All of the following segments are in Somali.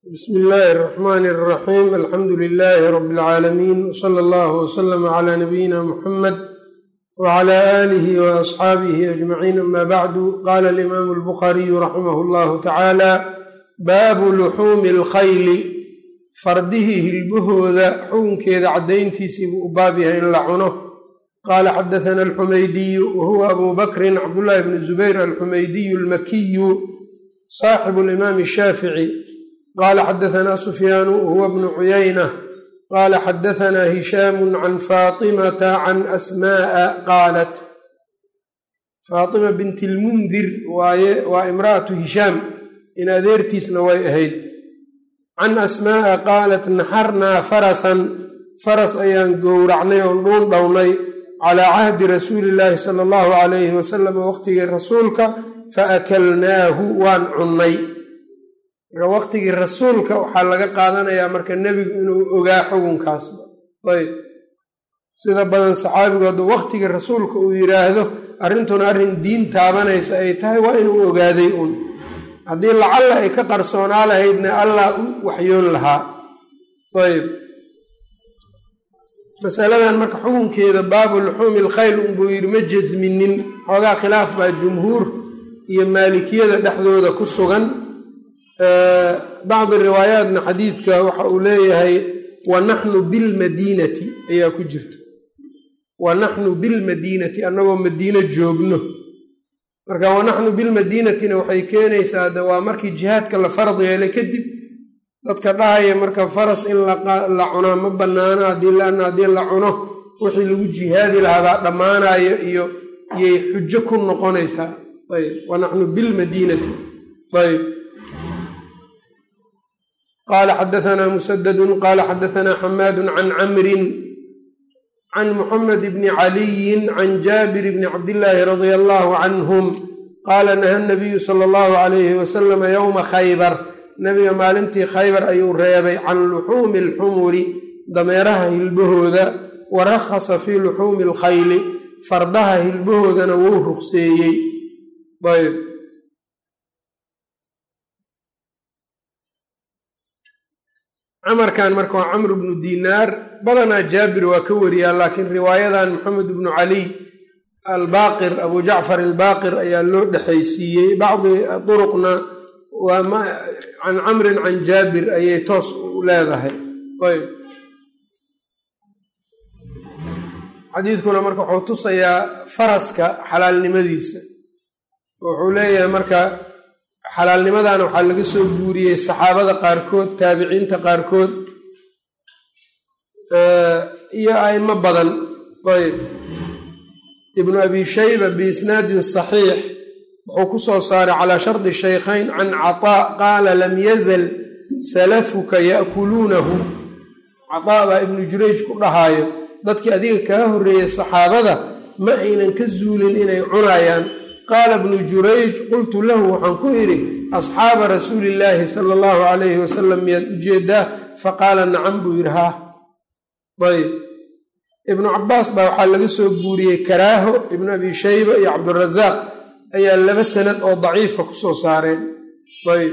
bsmi illaahi اraxmani اraxiim alxamdu lilaahi rabi اlcaalamiin wsala allahu wslama cla nabiyina muxamed wcla aalihi waasxaabihi ajmaciin ama bacdu qala alimaamu albukhariyu raximah llahu tacaala baabu luxuumi alkhayli fardihii hilbahooda xukunkeeda caddayntiisii buu u baab yahay in la cuno qaala xadathana alxumaydiyu wahuwa abu bakrin cabdullahi bni zubayr alxumaydiyu almakiyu saaxibu limaami shaafici qaala xadathana sufyaanu wahuwa bnu cuyayna qaala xadathana hishaamu can faatimata can asmaaa qaalat faatima binti lmundir waaye waa imra'atu hishaam in adeertiisna way ahayd can asmaaa qaalat naxarnaa farasan faras ayaan gowracnay oon dhuun dhownay calaa cahdi rasuuli illaahi sala allahu calayhi wasalam waqtigii rasuulka fa akalnaahu waan cunnay marka waqtigii rasuulka waxaa laga qaadanayaa marka nebigu inuu ogaa xukunkaasba ayb sida badan saxaabigu hadduu waqtigii rasuulka uu yidhaahdo arrintuna arrin diin taabanaysa ay tahay waa inuu ogaaday un haddii lacalla ay ka qarsoonaa lahaydna allah u waxyoon lahaa ayb masaladan marka xukunkeeda baabu luxuumi alkhayl unbuu yidhi ma jasminin xoogaa khilaaf baa jumhuur iyo maalikiyada dhexdooda ku sugan bacdi riwaayaatna xadiidka waxa uu leeyahay wa naxnu bilmadiinati ayaa ku jirta wa naxnu bilmadiinati annagoo madiino joogno marka wa naxnu bilmadiinatina waxay keenaysaa de waa markii jihaadka la farad yeelay kadib dadka dhahaya marka faras in la cunaa ma banaano haddii laana haddii la cuno wixii lagu jihaadi lahaabaa dhammaanayo iyo iyay xujo ku noqonaysaa ayb wa naxnu bilmadiinati ayb qala xadathana musadadu qala xadathana xamaadu can camrin can muxamed bni caliyin can jaabir bni cabdillaahi radia allahu canhum qaala naha nabiyu sala allahu alayhi wasalama yowma khaybar nabiga maalintii khaybar ayuu reebay can luxuumi alxumuri dameeraha hilbahooda wa rakhasa fii luxuumi alkhayli fardaha hilbahoodana wou ruqseeyey ayb camarkan marka waa camr bnu dinaar badanaa jaabir waa ka wariyaa laakiin riwaayadan maxamed bnu caliy albaqir abu jacfar albaaqir ayaa loo dhexaysiiyey bacdi duruqna waa can camrin can jaabir ayay toos u leedahay ayb xadiidkuna marka wuxuu tusayaa faraska xalaalnimadiisa wuxuu leeyahay marka xalaalnimadana waxaa laga soo guuriyey saxaabada qaarkood taabiciinta qaarkood iyo aimo badan ayb ibnu abi shayba biisnaadin saxiix wuxuu ku soo saaray calaa shardi shaykhayn can cataa qaala lam yazal salafuka ya'kuluunahu cataa baa ibnu jurayj ku dhahaayo dadkii adiga kaa horreeyey saxaabada ma aynan ka zuulin inay cunayaan qaala bnu jurayj qultu lahu waxaan ku idhi asxaaba rasuulillaahi sala allahu calayhi wasalam miyaad ujeedaa faqaala nacam buu yidhi haa ayb ibnu cabaas baa waxaa laga soo guuriyey karaaho ibnu abi shayba iyo cabdirasaaq ayaa laba sanad oo daciifa kusoo saareen ayb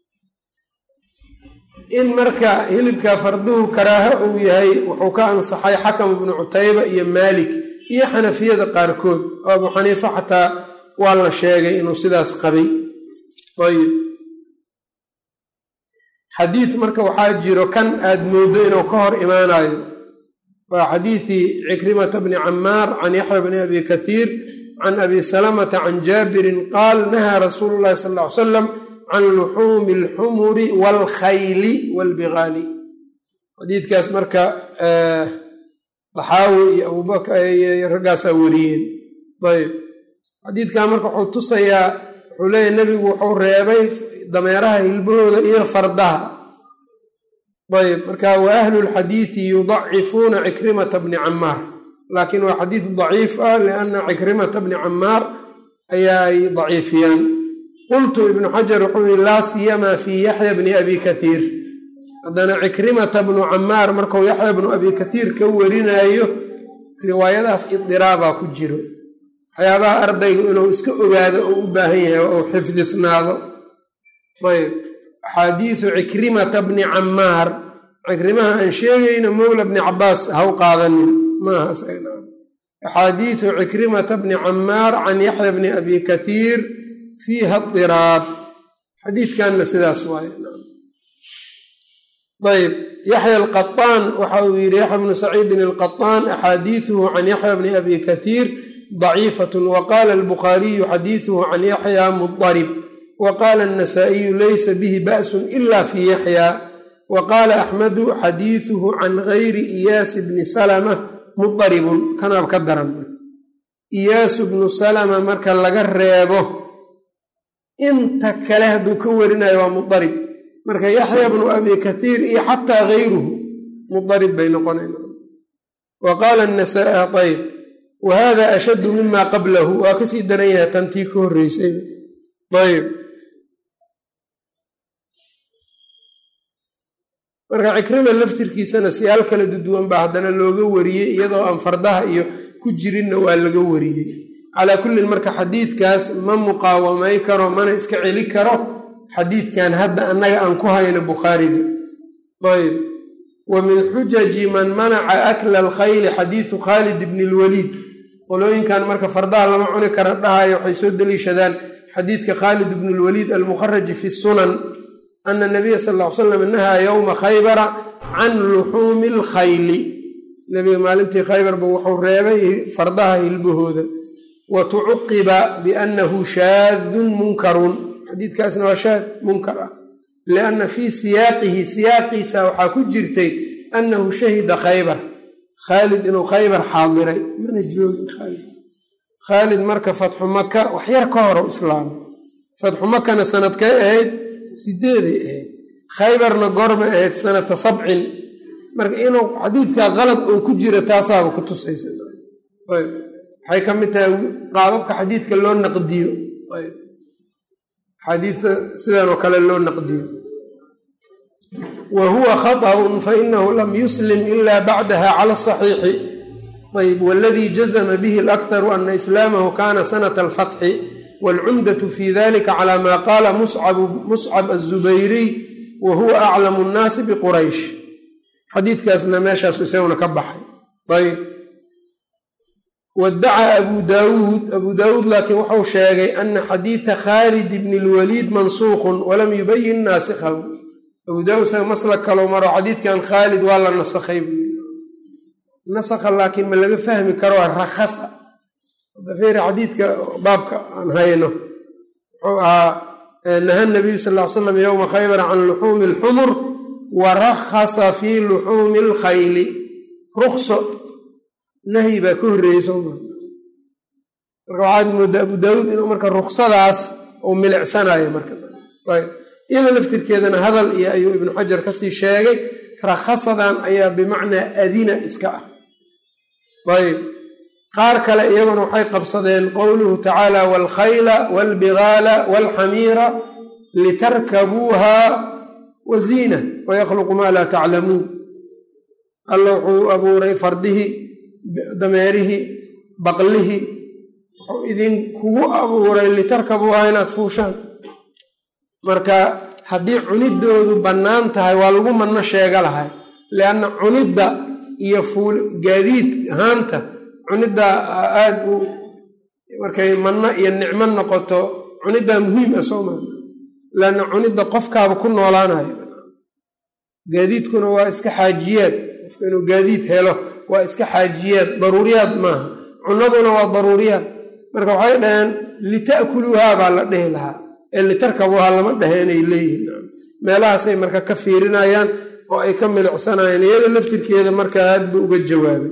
in marka hilibka farduhu karaaho uu yahay wuxuu ka ansaxay xakam ibnu cutayba iyo maalik iyo xanafiyada qaarkood oo abu xaniifa xataa waa la sheegay inuu sidaas qabay ayib xadiid marka waxaa jiro kan aad mooddo inuu ka hor imaanayo waa xadiidii cikrimata bni camaar can yaxya bni abi kathiir can abi salamata can jaabirin qaal nahaa rasuulu llahi sal ll ly salam can luxuumi alxumuri waalkhayli waalbigaali xadiidkaas marka daxaawi iyo abubakr raggaasaa wariyeen ayb xadiidkan marka wuxuu tusayaa wuxuu leeyahy nebigu wuxuu reebay dameeraha hilbahooda iyo fardaha ayb marka wa ahlu lxadiidi yudacifuuna cikrimata bni camaar laakiin waa xadiid daciif ah lianna cikrimata bni camaar ayaa ay daciifiyaan qultu ibnu xajar wuxuu yihi laa siyamaa fii yaxya bni abi kathiir haddana cikrimata bnu camaar markuu yaxya bnu abi kathiir ka warinaayo riwaayadaas idiraabaa ku jiro waxyaabaha ardaygu inuu iska ogaado oo u baahan yahay oo uu xifdisnaado ayb axaadiisu cikrimata bni camaar cikrimaha aan sheegayno mowla bni cabaas haw qaadanin maaha axaadiisu cikrimata bni camaar can yaxya bni abi kathiir fiiha diraab xadiidkanna sidaas waaye ayb yaxya alqaطaan waxa uu yidhi yaxya bnu saciidin alqaطaan axaadiisuhu can yaxya bni abi kathiir ضaciifat waqala albukhaariyu xadiisuhu can yaxya mudarib waqala الnasaa-iyu laysa bihi ba'su ila fi yaxya waqaala axmedu xadiisuhu can gayri iyaasi bni salama mudaribun kanaab ka daran iyaasu bnu salama marka laga reebo inta kale hadduu ka warinayo waa mudarib marka yaxya bnu abi kathiir iyo xataa gayruhu mudarib bay noqonayn wa qaala nasaa ayb wa hada ashaddu mima qablahu waa kasii daran yahay tantii ka horreysay ayb marka cikrima laftirkiisana siyaal kala duduwan baa haddana looga wariyey iyadoo aan fardaha iyo ku jirinna waa laga wariyey calaa kullin marka xadiidkaas ma muqaawamay karo mana iska celi karo xadiidkan hadda annaga aan ku hayno bukhaariga ayb wa min xujaji man manaca akla alkhayli xadiisu khaalid bni lwaliid qolooyinkan marka fardaha lama cuni kara dhahaya waxay soo deliishadaan xadiidka khaalid bni lwaliid almukharaji fi sunan ana nabiya sal ll ly slam nahaa yowma khaybara can luxuumi alkhayli nabiga maalintii khaybarba wuxuu reebay fardaha hilbahooda wa tucuqiba biannahu shaadun munkarun xadiidkaasna waa shaad munkar ah lianna fii siyaaqihi siyaaqiisa waxaa ku jirtay annahu shahida khaybar khaalid inuu khaybar xaadiray mana joogin khaalid khaalid marka fatxu maka waxyar ka horo islaamay fatxu makana sanadkay ahayd sideeday ahayd khaybarna goormay ahayd sanata sabcin marka inuu xadiidkaa qalad oo ku jira taasaaba ku tusaysa waxay ka mid tahay qaababka xadiidka loo naqdiyo xadiidka sidan oo kale loo naqdiyo wa huwa khaطأun fainahu lam yuslim ila bacdaha cala asaxiixi ayb waladii jazma bihi alakharu ana islaamahu kana sanata alfatxi wاlcumdaة fi dalika cala ma qaala muscab aلzubayriy wa huwa aclamu اnnaasi bquraysh xadiidkaasna meeshaas isaguna ka baxay ayb wadacaa abu daawuud abu daawuud laakiin wuxuu sheegay ana xadiida khaalid bni lwaliid mansuuqun walam yubayin naasikhahu abu daawuud isaga maslak kalou maro xadiidkan khaalid waa la nasakhay buu yiri nasakha laakiin ma laga fahmi karo rakhasa dafeeri xadiidka baabka aan hayno wuxuu ahaa naha nabiyu sal ly slam yowma khaybar can luxuumi alxumur wa rakhasa fii luxuumi alkhayli rukso nahyi baa ka horreeyey sooma marka waxaad moodaa abu daawuud inuu marka ruksadaas uu milicsanayo marka ayb iyada laftirkeedana hadal iyo ayuu ibnu xajar kasii sheegay rakhasadan ayaa bimacnaa adina iska ah ayb qaar kale iyaguna waxay qabsadeen qowluhu tacaala waalkhayla waalbigaala waalxamiira litarkabuuha wa ziina wayakhluqu maa laa taclamuun alla wuxuu abuuray fardihii dameerihii baqlihii wuxuu idinkugu abuuray litarkabuuhaa inaad fuushaan marka haddii cunidoodu bannaan tahay waa lagu manno sheega lahay lianna cunidda iyo fuul gaadiid ahaanta cuniddaa aada u markay manno iyo nicmo noqoto cuniddaa muhiim ah soo maa leanna cunidda qofkaaba ku noolaanayo gaadiidkuna waa iska xaajiyaad qofka inuu gaadiid helo waa iska xaajiyaad daruuriyaad maaha cunaduna waa daruuriyaad marka waxay dhaheen lita'kuluuhaa baa la dhehi lahaa ee litarkabuuhaa lama dhahe inay leeyihin meelahaasay marka ka fiirinayaan oo ay ka milicsanayaan iyada laftirkeeda marka aad buu uga jawaabay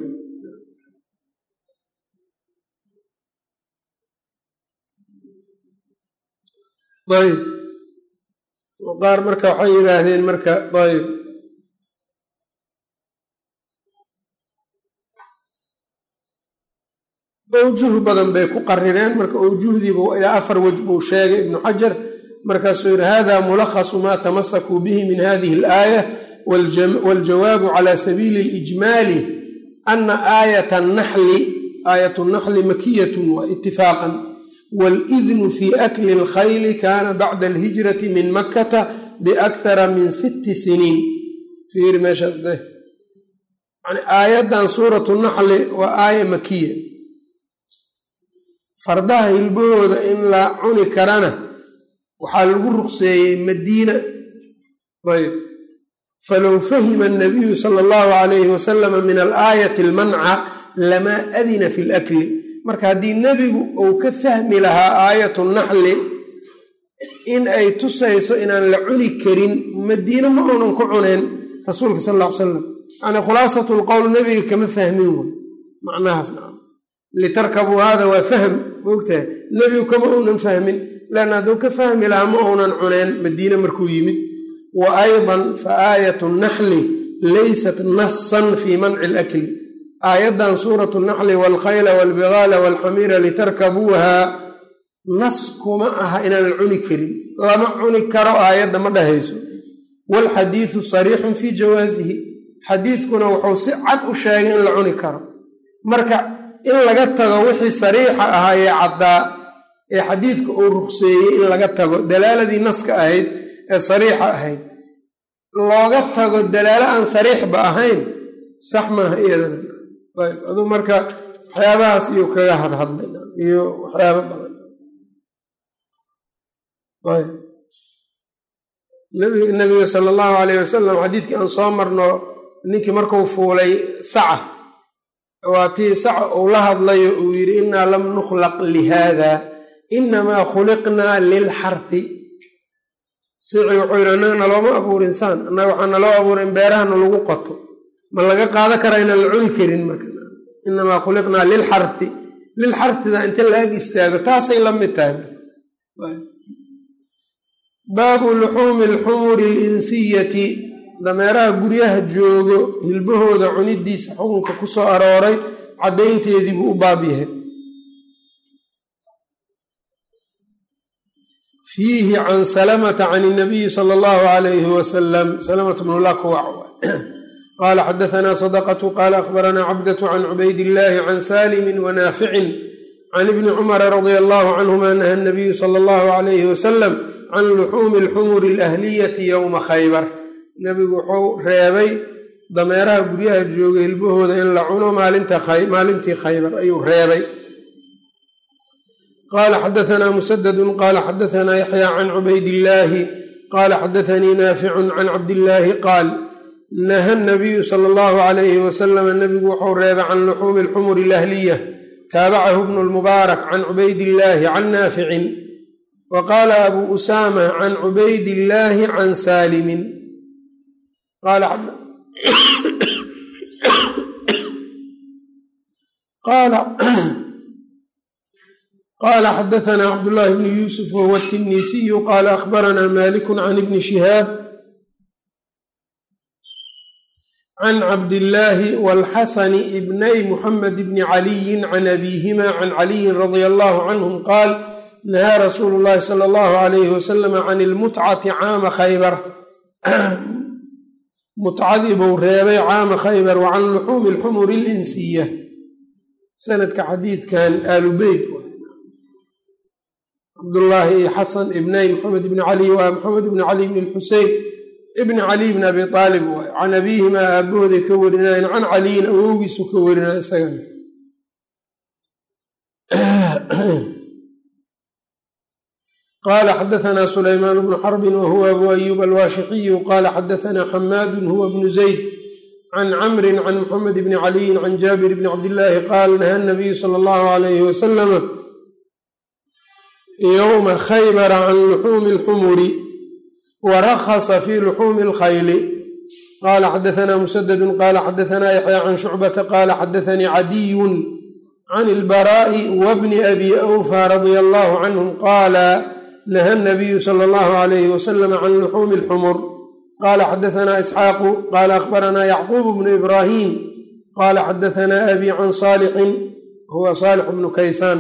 ayb qaar marka waxay yidhaahdeen marka ayb awjuh badan bay ku qarireen marka awjuhdiiba ilaa afar wej buu sheegay ibnu xajar markaasuu yidhi hada mulakhasu ma tamasakuu bihi min hadihi alaaya waljawaabu cala sabiili اlijmaali ana aayat naxli aayat naxli makiyatun wa itifaaqan wاlidnu fi akli اlkhayli kana bacda alhijrati min makata biakthara min sitti siniin fiiri meeshaas de yani aayaddan suuratu naxli waa aaya makiya fardaha hilbahooda in la cuni karana waxaa lagu ruqseeyey madiina ayb falow fahima anabiyu sala allahu alayhi wasalama min alaayati almanca lamaa adina fi lakli marka haddii nebigu uu ka fahmi lahaa aayatu naxli in ay tusayso inaan la cuni karin madiine ma uunan ku cuneen rasuulka sal alla ly salam yani khulaasatu lqowl nebiga kama fahmin wey macnahaas nacam litarkabuu hada waa fahm maogtahay nebigu kama uunan fahmin leanna hadduu ka fahmi lahaa ma uunan cuneen madiine markuu yimid wa aydan fa aayatu naxli laysat nasan fii manci lakli aayaddan suuratu naxli waalkhayla waalbigaala waalxamiira litarkabuuha nas kuma aha inaan la cuni karin lama cuni karo aayadda ma dhahayso waalxadiidu sariixun fii jawaasihi xadiidkuna wuxuu si cad u sheegay in la cuni karo marka in laga tago wixii sariixa ahaa ee caddaa ee xadiidka uu ruqseeyey in laga tago dalaaladii naska ahayd ee sariixa ahayd looga tago dalaalo aan sariixba ahayn sax maaha iyadana ayb aduu marka waxyaabahaas iyo kaga hadhadlay iyo waxyaaba badan ayb nabiga sala allahu alayh wasalam xadiidkii aan soo marno ninkii markuu fuulay saca waa tii saca uu la hadlayo uu yidhi innaa lam nukhlaq lihaada inamaa khuliqnaa lilxarhi sici wuxuu yidhi annaga nalooma abuurin saan annaga waxaa naloo abuurin beerahana lagu qoto ma laga qaado karaa inaan la cuni karin marka inamaa khuliqnaa lilxarhi lilxarhida inta la ag istaago taasay la mid tahay baabu luxuumi alxumuri alinsiyati dameeraha guryaha joogo hilbahooda cunidiisa xukunka ku soo arooray caddaynteedii buu u baab yahay fiihi can salamata can inabiyi sala allahu alayhi wasalam salamata bnu lakwac qaala xadahanaa sadaqatu qaala akhbaranaa cabdatu can cubayd illaahi can salimin wanaaficin can ibni cumara radia allahu canhuma naha nabiyu sala allahu alayhi wasalam can luxuumi alxumuri alahliyati yowma khaybar nebigu wuxuu reebay dameeraha guryaha jooga hilbahooda in la cuno maalintii khaybar ayuu reebay qaala xadahanaa musadadun qaala xadahanaa yaxya can cubaydillaahi qaala xadathanii naaficun can cabdillaahi qaal naha nabiyu sala allahu alayhi wasalama nebigu wuxuu reebay can luxuumi alxumuri alahliya taabacahu bnu lmubaarak can cubaydillaahi can naaficin wa qaala abuu usaama can cubaydillaahi can saalimin qaala xadahanaa cabdullaahi bnu yuusuf wahuwa tinisiyu qaala akhbaranaa malikun can ibni shihaab can cabdillaahi walxasani ibnay muxamed bni caliyin can abiihima can caliyin radia allahu canhum qaal nahaa rasuulu llahi sala allahu alayhi wasalama can ilmutcati caama khaybar mutcadii buu reebay caama khaybar wa can luxuumi alxumuri alinsiya sanadka xadiidkan aalubeyt cabdullaahi iyo xasan ibnay maxamed ibni cali waa maxamed ibni cali bni lxusein ibni cali bni abi aalib waay can abiihima aabahooday ka warinayan can caliyin awowgiisu ka warinaya isagana qala xadahanaa sulaymaan bnu xarbin wahuwa abu ayuub alwaashixiyu qala xadahanaa xamaadun huwa bnu zayd can camrin can muxamed bni caliyin can jaabir bni cabdillaahi qaal naha nabiyu sala allahu alayhi wasalama yowma khaybara can luxuumi alxumuri wa rakhasa fi luxuumi alkhayli qala xadahanaa musadadun qala xadahanaa yaxya can shucbata qala xadathanii cadiyun can ilbaraa'i wabni abi awfa radia allahu canhum qaala naha nabiyu sala allahu alayhi wasalam can luxuumi alxumur qala xadahanaa isxaaqu qala akhbaranaa yacquub bnu ibraahim qala xadahanaa abi can saalixin huwa saalix bnu kaysaan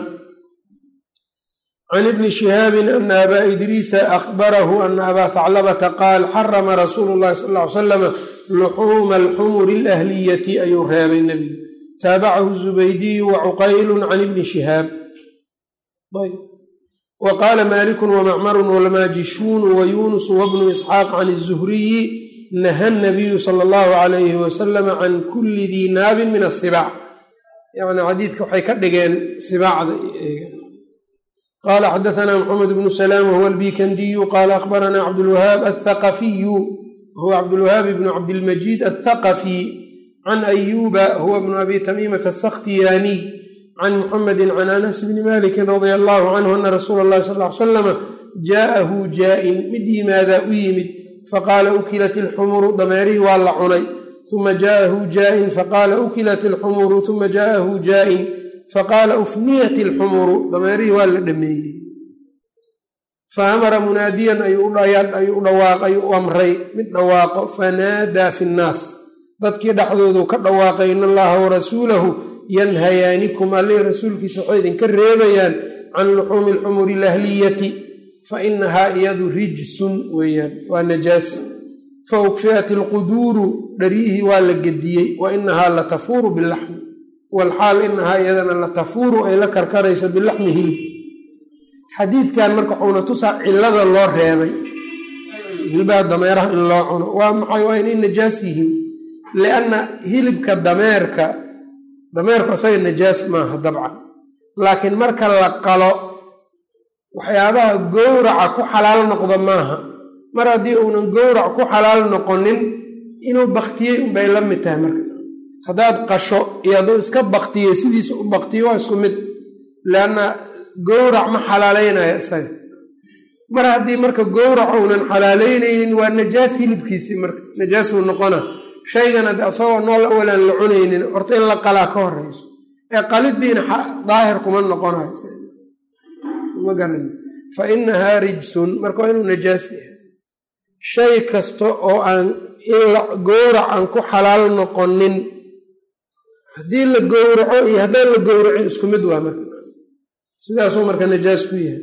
can ibni shihaabin ana abaa idriisa akhbarahu ana abaa haclabata qaal xarama rasuulu llahi sal ly salama luxuuma alxumuri alahliyati ayuu reebay nebigu taabacahu zubaydiyu wa cuqaylu can ibni shihaab wa qaala malikun wamacmarun walmaajishuunu wayunusu wabnu isxaaq can izuhriyi naha nabiyu sala allahu alayhi wasalama can kulli dii naabin min asibaac yani xadiidka waxay ka dhigeen sibaacda qala xadaثna mxamed bnu salaam whuwa albikandiyu qala akhbarana cabdulwahaab athaqafiyu huwa cabdulwahaab bnu cabdilmajiid athaqafi can ayuba huwa bnu abi tamiimata asakhtiyaaniy can muxamedi can anas bni maliki radia allahu canhu ana rasuula اllahi sal ly slama jaءahu jaa-in mid yimaadaa u yimid faqaala ukilat ilxumuru dameerihii waa la cunay uma jaءahu jaa-in faqaala ukilat ilxumuru uma jaءahu jaa-in faqaala ufniyat ilxumuru dameerihii waa la dhameeyey fa amara munaadiyan ayuu dhawaaq ayuu amray mid dhawaaqo fanaadaa fi nnaas dadkii dhexdoodu ka dhawaaqay in allaha warasuulahu yanhayaanikum allih rasuulkiisa waxay idinka reebayaan can luxuumi alxumuri ilahliyati fa inahaa iyadu rijsun weeyaan waa najaas fa ukfi'at ilquduuru dharyihii waa la gediyey wa inahaa latafuuru bilaxmi walxaal inahaa iyadana latafuuru ay la karkarayso bilaxmi hilib xadiidkan marka waxuuna tusaa cilada loo reebay hilbaha dameeraha in loo cuno waa maxay waa inay najaas yihiin lianna hilibka dameerka dameerku asaga najaas maaha dabcan laakiin marka la qalo waxyaabaha gowraca ku xalaal noqda maaha mar haddii uunan gowrac ku xalaal noqonin inuu baktiyey unbay la mid tahay marka haddaad qasho iyo hadduu iska baktiyey sidiisa u baktiyo waa isku mid leanna gowrac ma xalaaleynaya isaga mar haddii marka gowrac uunan xalaaleyneynin waa najaas hilibkiisii marka najaasuu noqona shaygana de isagoo nool awalaan la cunaynin horta in la qalaa ka horeyso ee qalidiina daahir kuma noqonayo ma garan fa inahaa rijsun marka waa inuu najaas yahay shay kasta oo aan in gowrac aan ku xalaal noqonin haddii la gowraco iyo haddaan la gowracin isku mid waa marka sidaasuu marka najaas ku yahay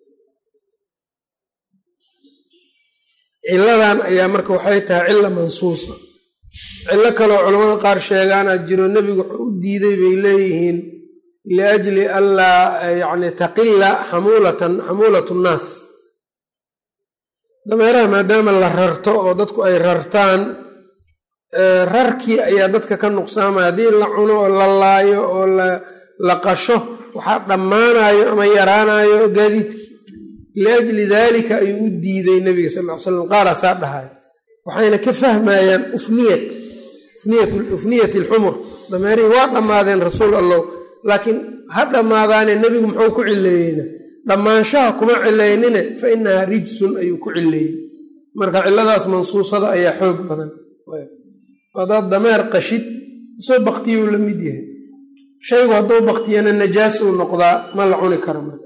ciladan ayaa marka waxay tahay cila mansuusa cillo kaloo culamada qaar sheegaana jiro nebigu wuxuu u diiday bay leeyihiin liajli anlaa yani taqila xamulatan xamuulat nnaas dameeraha maadaama la rarto oo dadku ay rartaan rarkii ayaa dadka ka nuqsaamaya haddii la cuno oo la laayo oo la qasho waxaa dhammaanayo ama yaraanayo gaadiidkii liajli daalika ayuu u diiday nebiga sal ly slam qaaraasaa dhahayo waxayna ka fahmayaan ufniyat ufniyat alxumur dameerihii waa dhammaadeen rasuul allow laakiin ha dhammaadaane nebigu muxuu ku cileeyeyna dhammaanshaha kuma cilaynine fa inahaa rijsun ayuu ku cileeyey marka ciladaas mansuusada ayaa xoog badan hadaad dameer qashid isoo baktiyuu la mid yahay shaygu hadduu baktiyana najaas uu noqdaa ma la cuni karo marka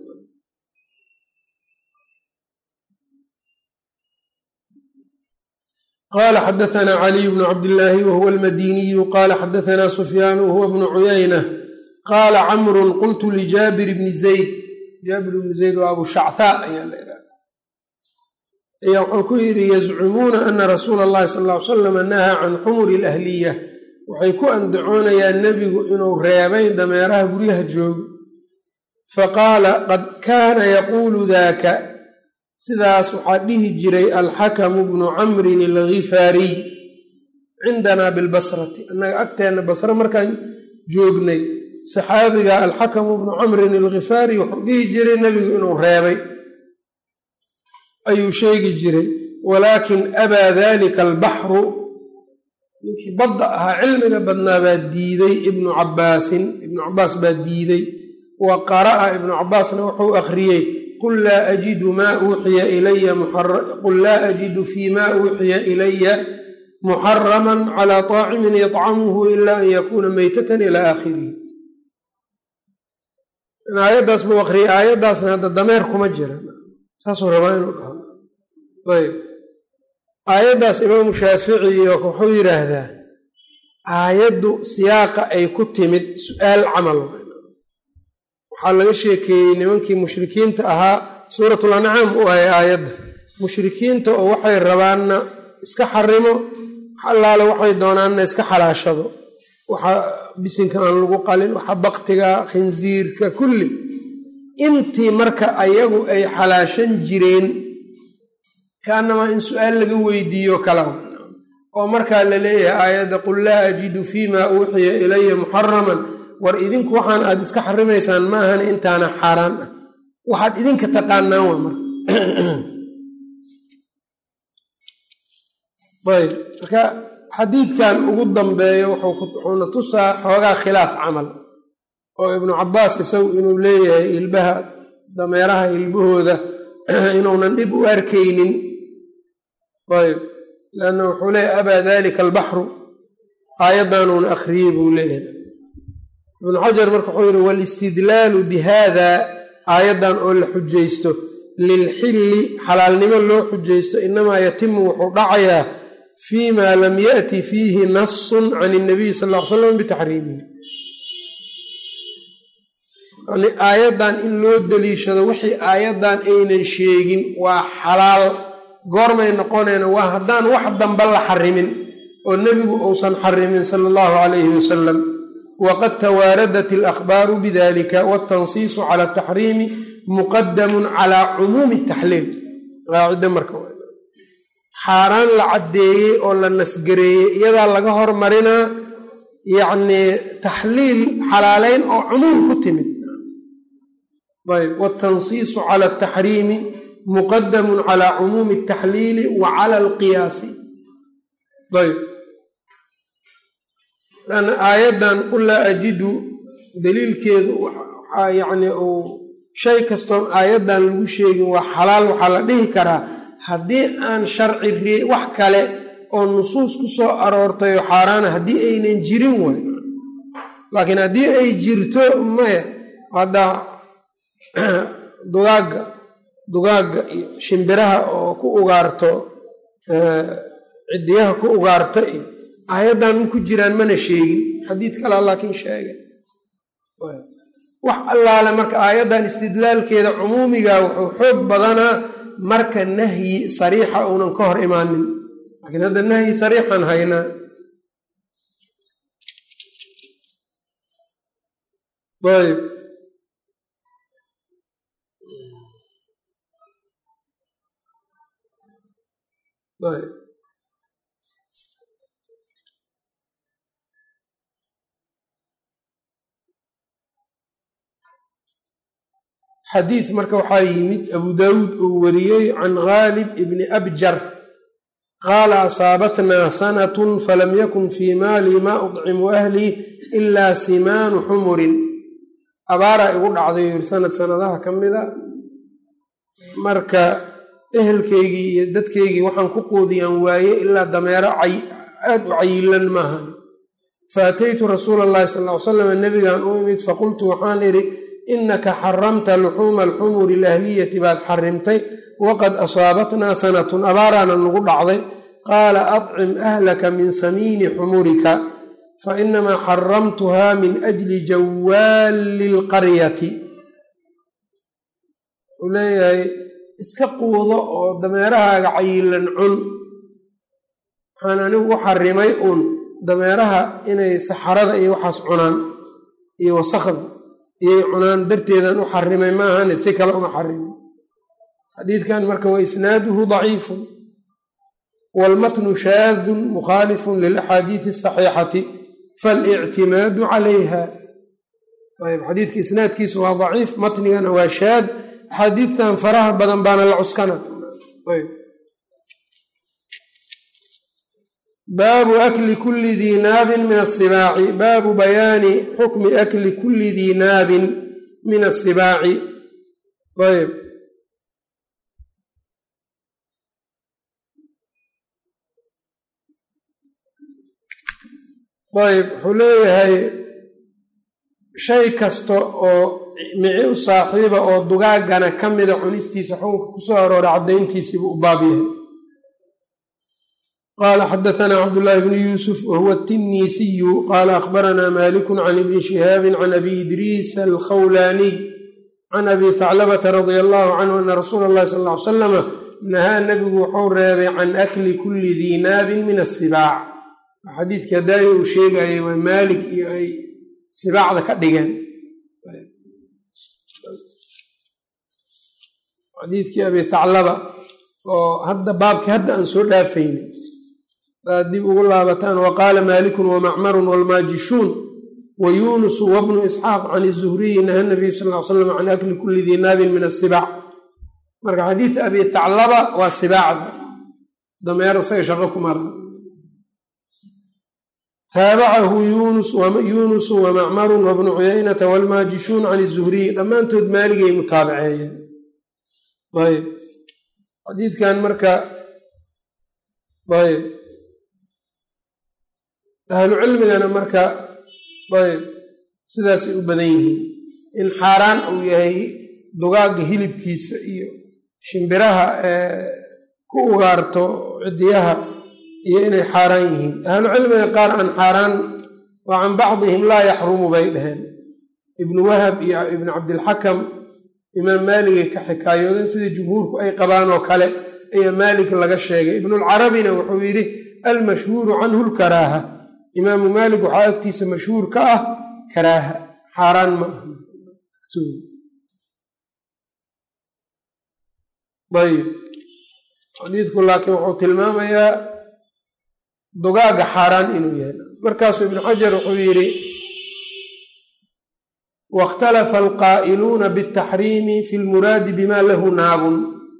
qala xadaثna caliy bnu cabdillaahi wahuwa almadiniyu qala xadaثna sufyaan wahuwa bnu cuyayna qaala camru qultu lijaabir bni zayd jaabir bni zayd waa abu shacthaa ayaa la ihahda ayaa wuxuu ku yidhi yazcumuuna ana rasuula اllahi sal ly salam nahaa can xumuri اlahliya waxay ku andacoonayaan nebigu inuu reebay dameeraha guryaha joogo faqaala qad kaana yaquulu daka sidaas waxaa dhihi jiray alxakamu bnu camrin algifaariy cindanaa bilbasrati annaga agteenna basre markaan joognay saxaabiga alxakamu bnu camrin algifaari wuxuu dhihi jiray nebigu inuu reebay ayuu sheegi jiray walaakin abaa dalika albaxru ninkii badda ahaa cilmiga badnaa baa diiday ibnu cabaasin ibnu cabaas baa diiday wa qara'a ibnu cabaasna wuxuu akhriyey qul laa ajidu maa uuxiya ilaya qul laa ajidu fii maa uuxiya ilaya muxaraman calaa طaacimin yطcamuhu ila an yakuuna meytatan ilaa aakhirihi aayaddaas buu akriyay aayaddaasna hadda dameer kuma jira saasuu rabaa inuu dhaho ayb aayaddaas imaamu shaafici wuxuu yidhaahdaa aayaddu siyaaqa ay ku timid su-aal camal waxaa laga sheekeeyey nimankii mushrikiinta ahaa suuratul ancaam u ahay aayadda mushrikiinta oo waxay rabaanna iska xarimo allaale waxay doonaanna iska xalaashado waxa bisinka aan lagu qalin waxa baktiga khinsiirka kulli intii marka ayagu ay xalaashan jireen kaanamaa in su-aal laga weydiiyo kala oo markaa la leeyahay aayadda qul laa ajidu fiima uuxiya ilaya muxaraman war idinku waxaan aad iska xarimaysaan maahan intaana xaaraan ah waxaad idinka taqaanaan waa marka ayb marka xadiidkan ugu dambeeyo wuxuuna tusaa xoogaa khilaaf camal oo ibnu cabaas isagu inuu leeyahay ilbaha dameeraha ilbahooda inuunan dhib u arkaynin ayb lanna wuxuu leeyahy abaa dalika albaxru aayaddanuuna akhriyey buu leeyahay ibnu xajar marka wuxuu yihi waalistidlaalu bihada aayaddan oo la xujaysto lilxilli xalaalnimo loo xujaysto inamaa yatimu wuxuu dhacayaa fii ma lam yaأti fiihi nasun can اnabiy sal ll ly slam bitaxriimihi yani aayaddan in loo daliishado wixii aayaddan aynan sheegin waa xalaal goormay noqonayna waa haddaan wax damba la xarimin oo nebigu uusan xarimin sala allahu calayhi wasalam waqad tawaaradat alakhbaaru bidalika waltansiisu cala ataxriimi muqadamun calaa cumuumi taxliil qaacida marka xaaraan la caddeeyey oo la nasgareeyey iyadaa laga hormarinaa yacnii taxliil xalaaleyn oo cumuum ku timid ayb waltansiisu cala ataxriimi muqadamun calaa cumuumi ataxliili wa cala alqiyaasi ayb an aayaddan qul laa ajidu daliilkeedu waxaa yacni uu shay kastoon aayaddan lagu sheegin waa xalaal waxaa la dhihi karaa haddii aan sharci ree wax kale oo nusuus ku soo aroortay oo xaaraana haddii aynan jirin way laakiin haddii ay jirto maya hadda dugaagga dugaagga iyo shimbiraha oo ku ugaarto cidiyaha ku ugaarta iyo aayaddan ma ku jiraan mana sheegin xadiid kalea laakiin sheegay wax allaale marka aayaddan istidlaalkeeda cumuumiga wuxuu xoog badanaa marka nahyi sariixa uunan ka hor imaanin laakiin hadda nahyi sariixan haynaa ayb ayb xadiid marka waxaa yimid abu daawuud uu wariyey can khaalib ibni abjar qaala asaabatnaa sanatun falam yakun fii maali maa udcimu ahlii ilaa simaanu xumurin abaaraa igu dhacday yiri sanad sanadaha ka mida marka ehelkeygii iyo dadkeygii waxaan ku quudiyaan waaye ilaa dameero aad u cayilan maahan faataytu rasuula allahi sal ly salam nabigan u imid faqultu waxaan idhi inaka xaramta luxuuma alxumuri alahliyati baad xarimtay waqad asaabatnaa sanatun abaaraana nagu dhacday qaala adcim ahlaka min samiini xumurika fainamaa xaramtuha min ajli jawaali lqaryati wuxuu leeyahay iska quudo oo dameerahaaga cayilan cun waxaan anigu u xarimay uun dameeraha inay saxarada iyo waxaas cunaan iyo wasakda iyay cunaan darteedan u xarimay maahane si kale uma xarimin xadiidkan marka wa isnaaduhu daciifun waalmatnu shaadun mukhaalifun lilaxaadiidi asaxiixati falictimaadu calayha ayb xadiidka isnaadkiisu waa daciif matnigana waa shaad axaadiidtan faraha badan baana la cuskana ayb baabu akli kuli dii naabin min asibaaci baabu bayaani xukmi akli kuli dii naabin min asibaaci ayb ayb wuxuu leeyahay shay kasta oo mici u saaxiiba oo dugaagana ka mida cunistiisa xukunka kusoo aroora caddayntiisiibu u baab yahay qala xadaثna cabdالlahi bn yusuf whuwa الtinisiyu qala akhbarana maliku can ibni shihaabi can abi idriis alkhawlaniy can abi thaclabata radi allahu canhu ana rasuula اllahi sal ly slama nahaa nabigu wuxuu reebay can akli kuli dii naabin min asibaac xadiidkii hadaayo uu sheegayay waa maalik iyo ay sibaacda ka dhigeen xadiidkii abi thaclaba oo hadda baabkii hadda aan soo dhaafayna daad dib ugu laabataan wa qaala maalikun wamacmarun walmaajishuun wa yuunusu wabnu isxaaq can izuhriyi naha nabiy sal l slam can akli kulli dii naabin min asibaac marka xadiid abi thaclaba waa sibaacda dameer isaga shaqo ku mara taabacahu yuunusu wamacmarun wabnu cuyaynata walmaajishuun can izuhriyi dhammaantood maaligay mutaabaceeyeen ayb xadiidkan marka ayb ahlu cilmigana marka ayb sidaasay u badan yihiin in xaaraan uu yahay dugaagga hilibkiisa iyo shimbiraha ee ku ugaarto cidiyaha iyo inay xaaraan yihiin ahlu cilmiga qaar aan xaaraan wa can bacdihim laa yaxrumu bay dhaheen ibnu wahab iyo ibnu cabdilxakam imaam maaligay ka xikaayoodeen sida jumhuurku ay qabaan oo kale ayaa maalik laga sheegay ibnulcarabina wuxuu yidhi almashhuuru canhu lkaraaha imaamu maalik waxaa agtiisa mashhuur ka ah karaaha xaaraan ma ah ayb xadiidku laakiin wuxuu tilmaamayaa dugaaga xaaraan inuu yahay markaasuu ibnu xajar wuxuu yidhi wاkhtalafa alqaa'iluuna bاtaxriimi fi lmuraadi bima lahu naabun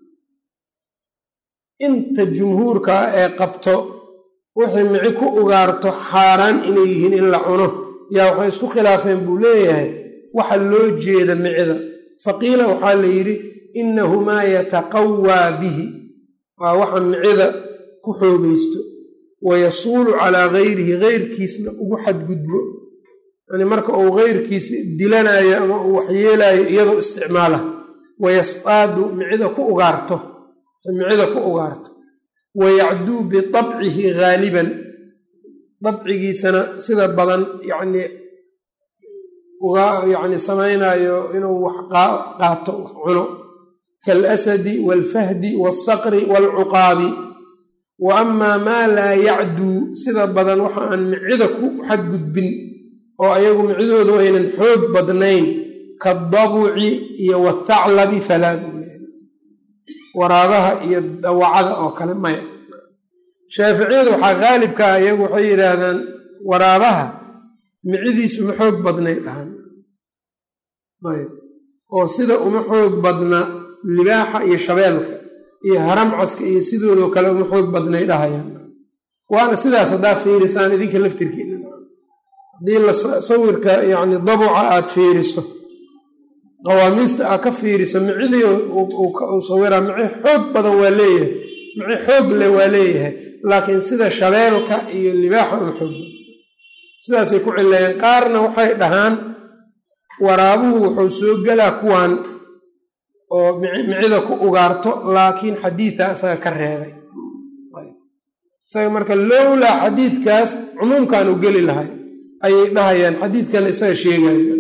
inta jumhuurka ah ee qabto wixii mici ku ugaarto xaaraan inay yihiin in la cuno yaa waxay isku khilaafeen buu leeyahay waxa loo jeeda micida faqiila waxaa la yidhi inahumaa yataqawaa bihi waa waxa micida ku xoogaysto wayasuulu calaa gayrihi geyrkiisna ugu xadgudbo yani marka uu geyrkiisa dilanayo ama uu waxyeelayo iyadoo isticmaala wayasqaadu micida ku ugaarto micida ku ugaarto wayacduu bitabcihi haaliban dabcigiisana sida badan yacnii uga yacni samaynayo inuu wax qaato wax cuno kaalasadi waalfahdi waalsaqri waalcuqaabi wa amaa maa laa yacduu sida badan waxa aan micida ku xadgudbin oo ayagu micidoodu aynan xoog badnayn kaadabuci iyo wathaclabi falaa buu leeya waraabaha iyo dawacada oo kale maya shaaficiyadu waxaa qaalibka ah iyagu waxay yidhaahdaan waraabaha micidiisu ma xoog badnay dhahan ayb oo sida uma xoog badna libaaxa iyo shabeelka iyo haramcaska iyo sidoodoo kale uma xoog badnay dhahayaan waana sidaas haddaa fiirisaan idinka laftirkiina haddii la sawirka yacni dabuca aad fiiriso qawaamiista aad ka fiiriso micidii uu sawiraa mici xoog badan waa leeyahay mici xoog leh waa leeyahay laakiin sida shabeelka iyo libaaxa uma xoog badan sidaasay ku cileeyeen qaarna waxay dhahaan waraabuhu wuxuu soo gelaa kuwan oo micida ku ugaarto laakiin xadiida isaga ka reebay isaga marka lowlaa xadiidkaas cumuumkan u geli lahay ayay dhahayaan xadiidkan isaga sheegayo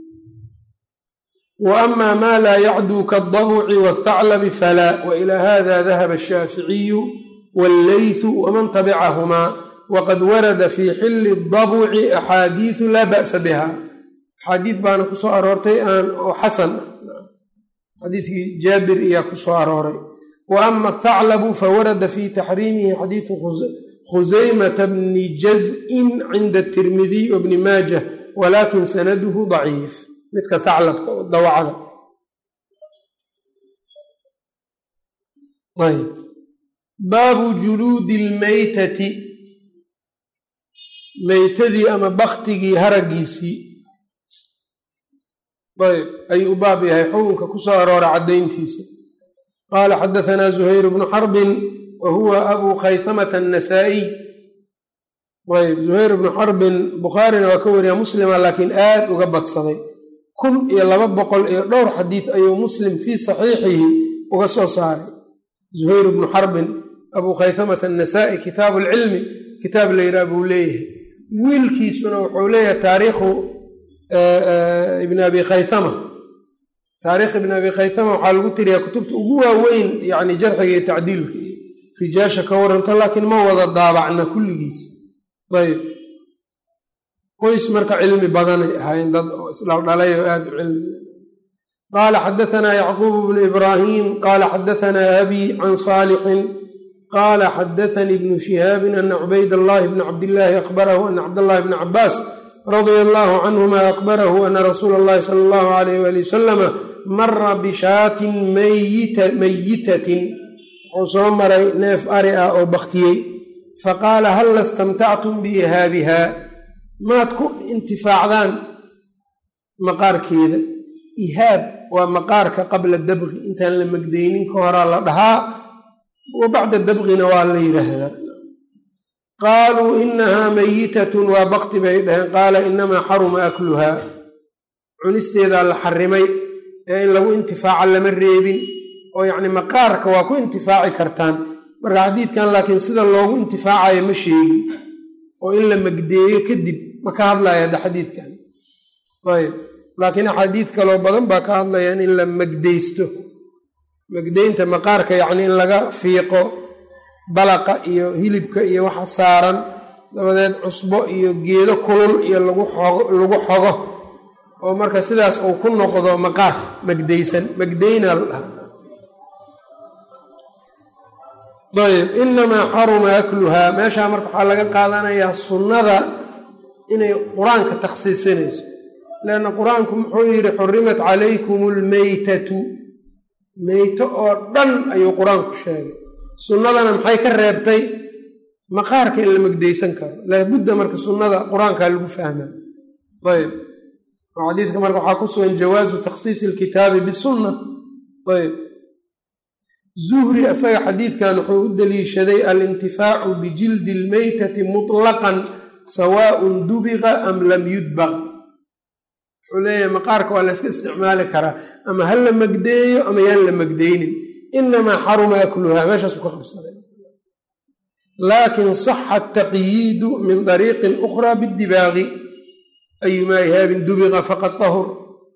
wa amaa maa laa yacduu kaadabuci wathaclabi falaa wa ilaa hada dahaba ashaaficiyu walleythu waman tabicahumaa waqad warada fii xilli dabuci axaadiisu laa ba'sa biha axaadiid baana ku soo aroortay aan oo xasan ah xadiidkii jaabir ayaa ku soo arooray wa ama athaclabu fawarada fi taxriimihi xadiidu khusaymata bni jaz'in cinda tirmidiy wa bni maajah walakin sanaduhu daciif midka thaclabka oo dawacada ayb baabu juluudi lmeytati meytadii ama baktigii haragiisii ayb ayuu u baab yahay xukunka ku soo aroora caddayntiisa qaala xadahanaa zuhayr bnu xarbin wa huwa abu khaytamata annasaa'iy ayb zuhayr bnu xarbin bukhaarina waa ka wariya muslima laakiin aad uga badsaday kun iyo laba boqol iyo dhowr xadiid ayuu muslim fii saxiixihi uga soo saaray zuhayr bnu xarbin abuu khaytamata annasaa'i kitaabu alcilmi kitaab layidhaha buu leeyahay wiilkiisuna wuxuu leeyahay taariikhu ibn abi khaytama taariikh ibn abi khaytama waxaa lagu tiriyaa kutubta ugu waaweyn yani jarxiga iyo tacdiilka iyo rijaasha ka waranto laakiin ma wada daabacna kulligiis ayb qoys marka cilmi badanay ahaayeen dad oo isdhaldhalay oo aad u cilmi qaala xadaanaa yacquub bnu ibraahim qaala xadaanaa abi can saalixin qaala xadaanii bnu shihaabin ana cubayd allahi bna cabdillaahi akhbarahu ana cabdallahi bna cabaas radia allahu canhuma akhbarahu ana rasuula allahi sala allahu alayh wali wasalama mara bishaatin mayitatin wuxuu soo maray neef ari ah oo baktiyey faqaala hal lastamtactum biihaabiha maad ku intifaacdaan maqaarkeeda ihaab waa maqaarka qabla dabqi intaan la magdaynin ka horaa la dhahaa wa bacda dabqina waa la yidhaahdaa qaaluu inahaa mayitatun waa bakti bay dhaheen qaala inamaa xaruma akluhaa cunisteedaa la xarimay ee in lagu intifaaca lama reebin oo yacni maqaarka waa ku intifaaci kartaan marka xadiidkan laakiin sida loogu intifaacayo ma sheegin oo in la magdeeyo kadib ma ka hadlaya hadda xadiidkan ayb laakiin axaadiid kaloo badan baa ka hadlayaan in la magdaysto magdaynta maqaarka yacni in laga fiiqo balaqa iyo hilibka iyo waxa saaran dabadeed cusbo iyo geedo kulul iyo lagu xogo oo marka sidaas uu ku noqdo maqaar magdaysan magdayna la dhaha ayb inamaa xaruma akluhaa meeshaa marka waxaa laga qaadanayaa sunnada inay qur-aanka takhsiisinayso leanna qur-aanku muxuu yidhi xurimat calaykum almeytatu meyto oo dhan ayuu qur-aanku sheegay sunnadana maxay ka reebtay maqaarka in la magdaysan karo laabudda marka sunnada qur-aankaa lagu fahmaa ayb oo xadiidka marka waxaa ku sugan jawaazu takhsiisi alkitaabi bisunna ayb zuhri isaga xadiidkan wuxuu u daliishaday alintifaacu bijildi almeytati mutlaqan sawaaun dubiqa am lam yudbaq wuxuu leeyahay maqaarka waa la yska isticmaali karaa ama ha la magdeeyo ama yaan la magdeynin inamaa xaruma akluhaa meeshaasu ka qabsaday laakin saxa ataqyiidu min dariiqin ukhraa bidibaaqi ayumaa ihaabin dubiqa faqad tahur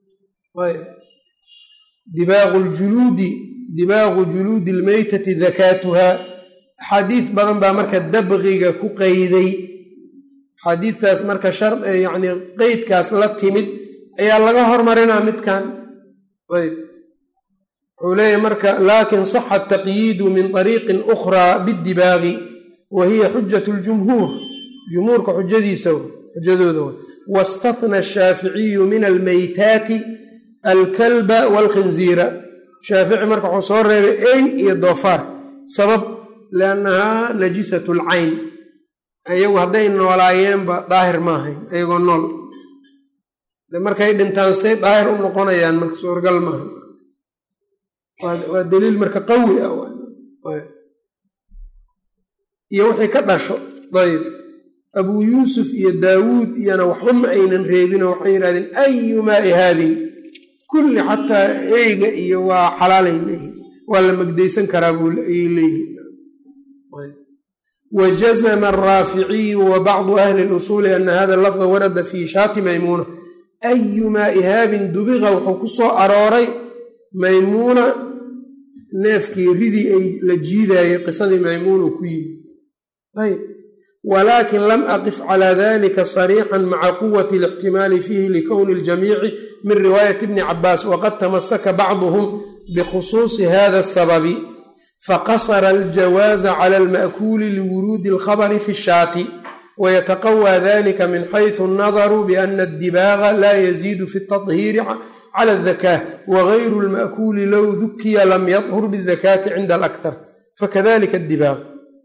dibaaqu ljuluudi dibaaqu juluudi almeytati dakaatuhaa axaadiid badan baa marka dabqiga ku qeyday axaadiidtaas marka shar yacni qeydkaas la timid ayaa laga hormarinaa midkan ayb wuxuu leeyahy marka laakin saxa ataqyiidu min طariiqin ukhraa bidibaaqi wa hiya xujat ljumhuur jumhuurka xujadiisa xujadooda wastatna ashaaficiyu min almeytaati alkalba waalkhinziira shaafici marka wuxuu soo reebay ey iyo doofaar sabab liannahaa najisat lcayn iyagu hadday noolaayeenba daahir ma ahayn iyagoo nool de markay dhintaan say daahir u noqonayaan marka suurgal maaha waa daliil marka qawi ah iyo wixii ka dhasho ayb abuu yuusuf iyo daawuud iyona waxba ma aynan reebinoo waxay yidhahdeen ayumaa ihaabin kulli xataa eyga iyo waa xalaalay leeyihin waa la magdaysan karaa ayay leeyihin wajazma araaficiyu wa bacdu ahli lusuuli ana hada lafda warada fi shaati maymuuna ayumaa ihaabin dubiqa wuxuu ku soo arooray maymuuna neefkii ridii ay la jiidaayey qisadii maymuun uu ku yimi ayb walaakin lam aqif calى dalika sarيixا maca quwati اlاxtimaali fiihi likowni اljamiici min riwaayati bni cabaas waqad tamasaka bacduhm bkhusuuصi hada الsababi faqasra اljawaaza clى اlma'kuuli liwuruudi اlkhabri fi الshaati wyتqwى dlika min xayثu الnadru bأna الdibaaga la yaziid fi التطhiiri clى الذakاة wغayru اlma'kuuli low dukiya lam yطhur bالذakاةi cinda اlأkhar fakadalika الdibaaq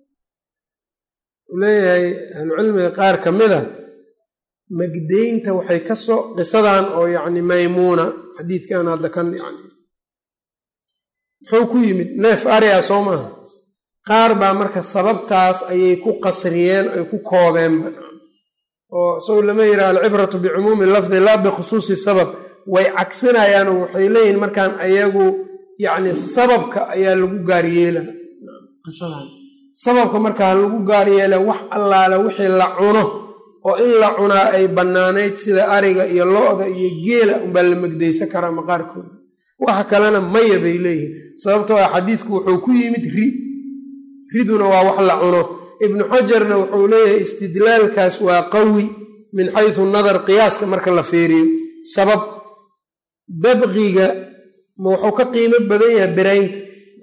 u leeyahay ahlucilmiga qaar ka mida magdeynta waxay kasoo qisadan oo yani maymuuna xadiidkan hadda kan yani muxuu ku yimid neef aria soo maaha qaar baa marka sababtaas ayay ku qasriyeen ay ku koobeenba oo isagu lama yidhaha alcibratu bicumuumi lafdi laa bikhusuusi sabab way cagsinayaanoo waxay leeyihin markaan ayagu yacni sababka ayaa lagu gaaryeela qisadan sababka marka ha lagu gaaryeela wax allaale wixii la cuno oo in la cunaa ay bannaanayd sida ariga iyo lo-da iyo geela unbaa la megdaysan karaa maqaarkooda waxa kalena maya bay leeyihin sababtoo ah xadiidku wuxuu ku yimid ri riduna waa wax la cuno ibnu xajarna wuxuu leeyahay istidlaalkaas waa qawi min xaysu nadar qiyaaska marka la feeriyo sabab dabqiga ma wuxuu ka qiimo badan yahay biraynta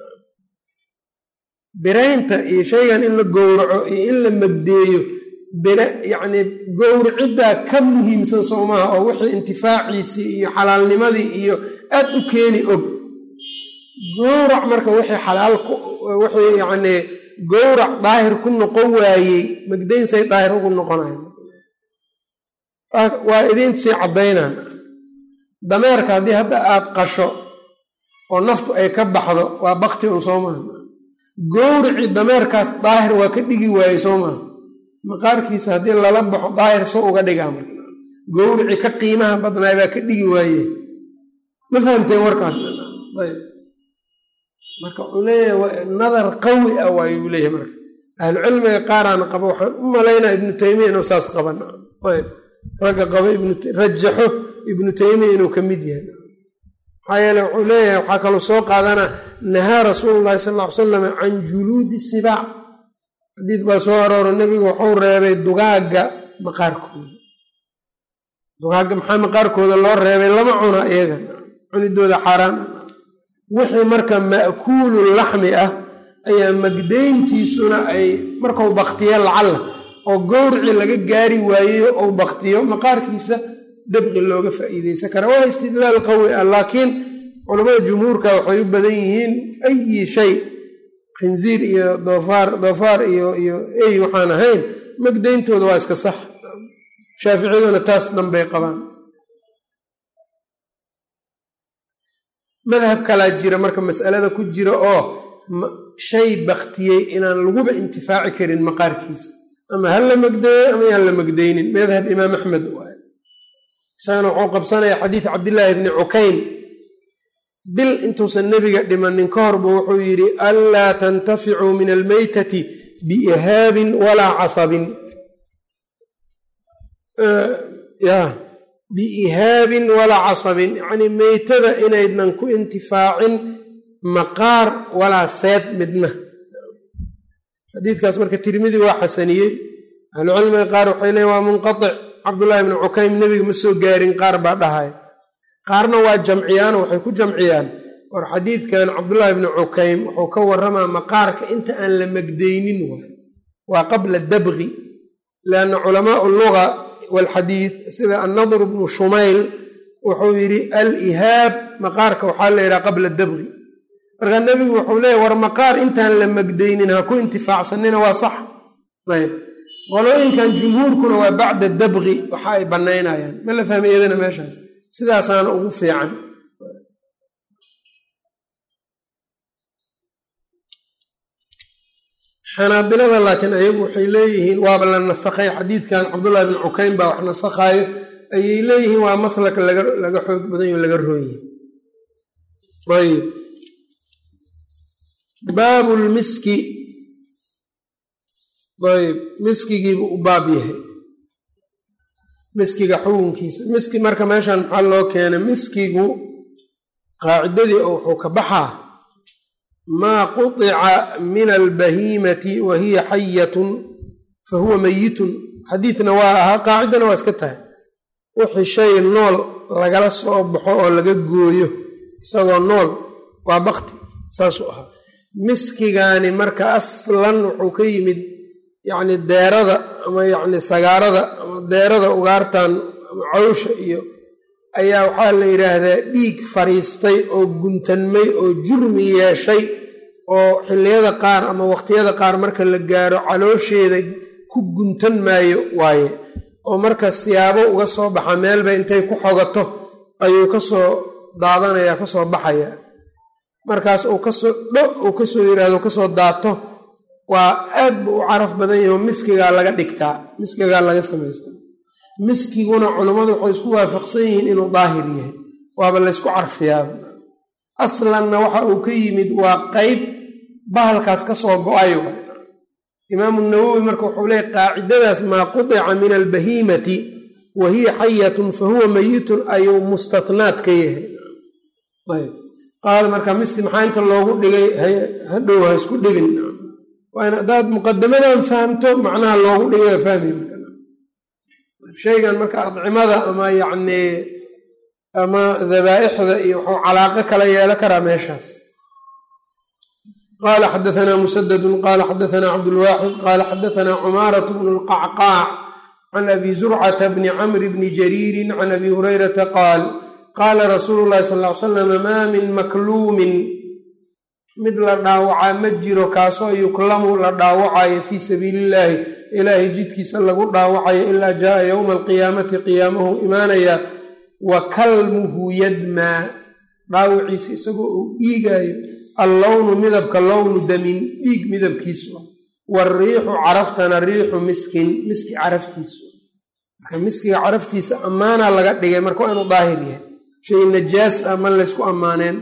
biraynta iyo shaygan in la gowraco iyo in la magdeeyo yacni gowriciddaa ka muhiimsan soo maaha oo wixii intifaaciisii iyo xalaalnimadii iyo aad u keeni og gowrac marka wixii xalaal wixii yacnii gowrac daahir ku noqon waayey magdaynsay daahir ugu noqonayan waa idiintsii caddaynaan dameerka haddii hadda aad qasho oo naftu ay ka baxdo waa bakti un soo maaha gowricii dameerkaas daahir waa ka dhigi waayey soo maaha maqaarkiisa haddii lala baxo daahir soo uga dhigaa marka gowricii ka qiimaha badnaay baa ka dhigi waaye ma fahamteen warkaas ayb marka wuxuu leeyahay nadar qawi ah waayuu leeyahay marka ahlucilmiga qaaraan qaba waxaan u malaynaa ibnu taymiya inuu saas qaban ayb ragga qaba rajaxo ibnu taymiya inuu ka mid yahay maxaa yeele wuxuu leeyahay waxaa kaloo soo qaadanaa nahaa rasuulu llahi sal ll ly salam can juluudi sibaac xadiis baa soo arooro nebigu wuxuu reebay dugaagga maqaarkooda dugaagga maxaa maqaarkooda loo reebay lama cuna iyaga cunidooda xaaraan wixii marka ma'kuulu laxmi ah ayaa magdayntiisuna ay markau baktiya lacalla oo gowricii laga gaari waayeyo ou baktiyo maqaarkiisa dabqi looga faa'iideysan kara waa istidlaal qawi ah laakiin culamada jumhuurka waxay u badan yihiin ayi shay khinziir iyo doofaar doofaar iyo iyo ey waxaan ahayn magdayntooda waa iska sax shaaficiyaduna taas dhanbay qabaan madhab kalaa jira marka mas'alada ku jira oo shay baktiyey inaan laguba intifaaci karin maqaarkiisa ama ha la magdeeyo ama yaan la magdaynin madhab imaam axmed waay isagana wuxuu qabsanaya xadiid cabdillaahi bni cukayn bil intuusan nebiga dhimanin ka horba wuxuu yidhi anlaa tantaficuu min almeytati biihaabin walaa casabin ya biihaabin walaa casabin yacnii meytada inaydnan ku intifaacin maqaar walaa seed midna xadiidkaas marka tirmidi waa xasaniyey ahlucilmiga qaar waxay leeyn waa munqatic cabdullaahi bni cukaym nebiga ma soo gaarin qaar baa dhahay qaarna waa jamciyaano waxay ku jamciyaan war xadiidkan cabdullaahi bni cukaym wuxuu ka waramaa maqaarka inta aan la magdaynin waay waa qabla dabqi lianna culamaau luga walxadiid sida annadr bnu shumayl wuxuu yidhi al-ihaab maqaarka waxaa la yidhaha qabla dabqi marka nebigu wuxuu leeyahy war maqaar intaan la magdaynin ha ku intifaacsanina waa sax ayb qolooyinkan jumhuurkuna waa bacda dabqi waxa ay bannaynayaan ma la fahmay iyadana meeshaas sidaasaana ugu fiican xanaabilada laakiin ayagu waxay leeyihiin waaba la nasakhay xadiidkan cabdullahi bn cukayn baa wax nasakhaayo ayay leeyihiin waa maslaka laga xoog badanyo laga roonya ayb baabu lmiski ayb miskigiibu u baab yahay miskiga xukunkiisa miski marka meeshan maxaa loo keenay miskigu qaacidadii oo wuxuu ka baxaa maa quطica min albahiimati wa hiya xayatun fa huwa meyitun xadiidna waa ahaa qaacidana waa iska tahay wixii shay nool lagala soo baxo oo laga gooyo isagoo nool waa bakti saasuu ahaa miskigaani marka aslan wuxuu ka yimid yacni deerada ama yacni sagaarada ama deerada ugaartan ama cawsha iyo ayaa waxaa la yidhaahdaa dhiig fariistay oo guntanmay oo jurmi yeeshay oo xilliyada qaar ama waqtiyada qaar marka la gaaro caloosheeda ku guntan maayo waaye oo marka siyaabo uga soo baxa meelba intay ku xogato ayuu kasoo daadanaya kasoo baxaya markaas uu kasoo dho uu kasoo yidhaahdo kasoo daato waa aad bu u caraf badan yaho miskigaa laga dhigtaa miskigaa laga samaystaa miskiguna culammadu waxay isku waafaqsan yihiin inuu daahir yahay waaba laysku carfiyaaba aslanna waxa uu ka yimid waa qeyb bahalkaas kasoo go-ay imaamu nawowi marka wuxuu leeyay qaacidadaas maa qudica min albahiimati wa hiya xayatun fa huwa meyitun ayuu mustatnaad ka yahay ayb qaala marka miski maxaa inta loogu dhigay hadhow ha isku dhibin waa in haddaad muqadamadan fahamto macnaha loogu dhigay waa fahmi shaygan marka adcimada ama yacnii ama dabaa'ixda iyo wuxuu calaaqo kala yeelo karaa meeshaas qala xadaثna musadadu qala xadaثna cabdulwaaxid qala xadaثna cumaaraة bn اlqacqaac can abi zurcata bni camr bni jariiri can abi hurayrata qaal qaala rasuulu llahi sal ly slam maa min makluumin mid la dhaawacaa ma jiro kaasoo yuklamu la dhaawacayo fii sabiili illaahi ilaahay jidkiisa lagu dhaawacayo ilaa jaaa yowma alqiyaamati qiyaamahu imaanaya wa kalmuhu yadmaa dhaawaciisa isagoo uu dhiigaayo allownu midabka lownu damin dhiig midabkiisu wariixu caraftana riixu miskin miski caraftiisu marka miskiga caraftiisa ammaanaa laga dhigay marka waa inuu daahir yahay shay najaas ah ma laysku ammaaneen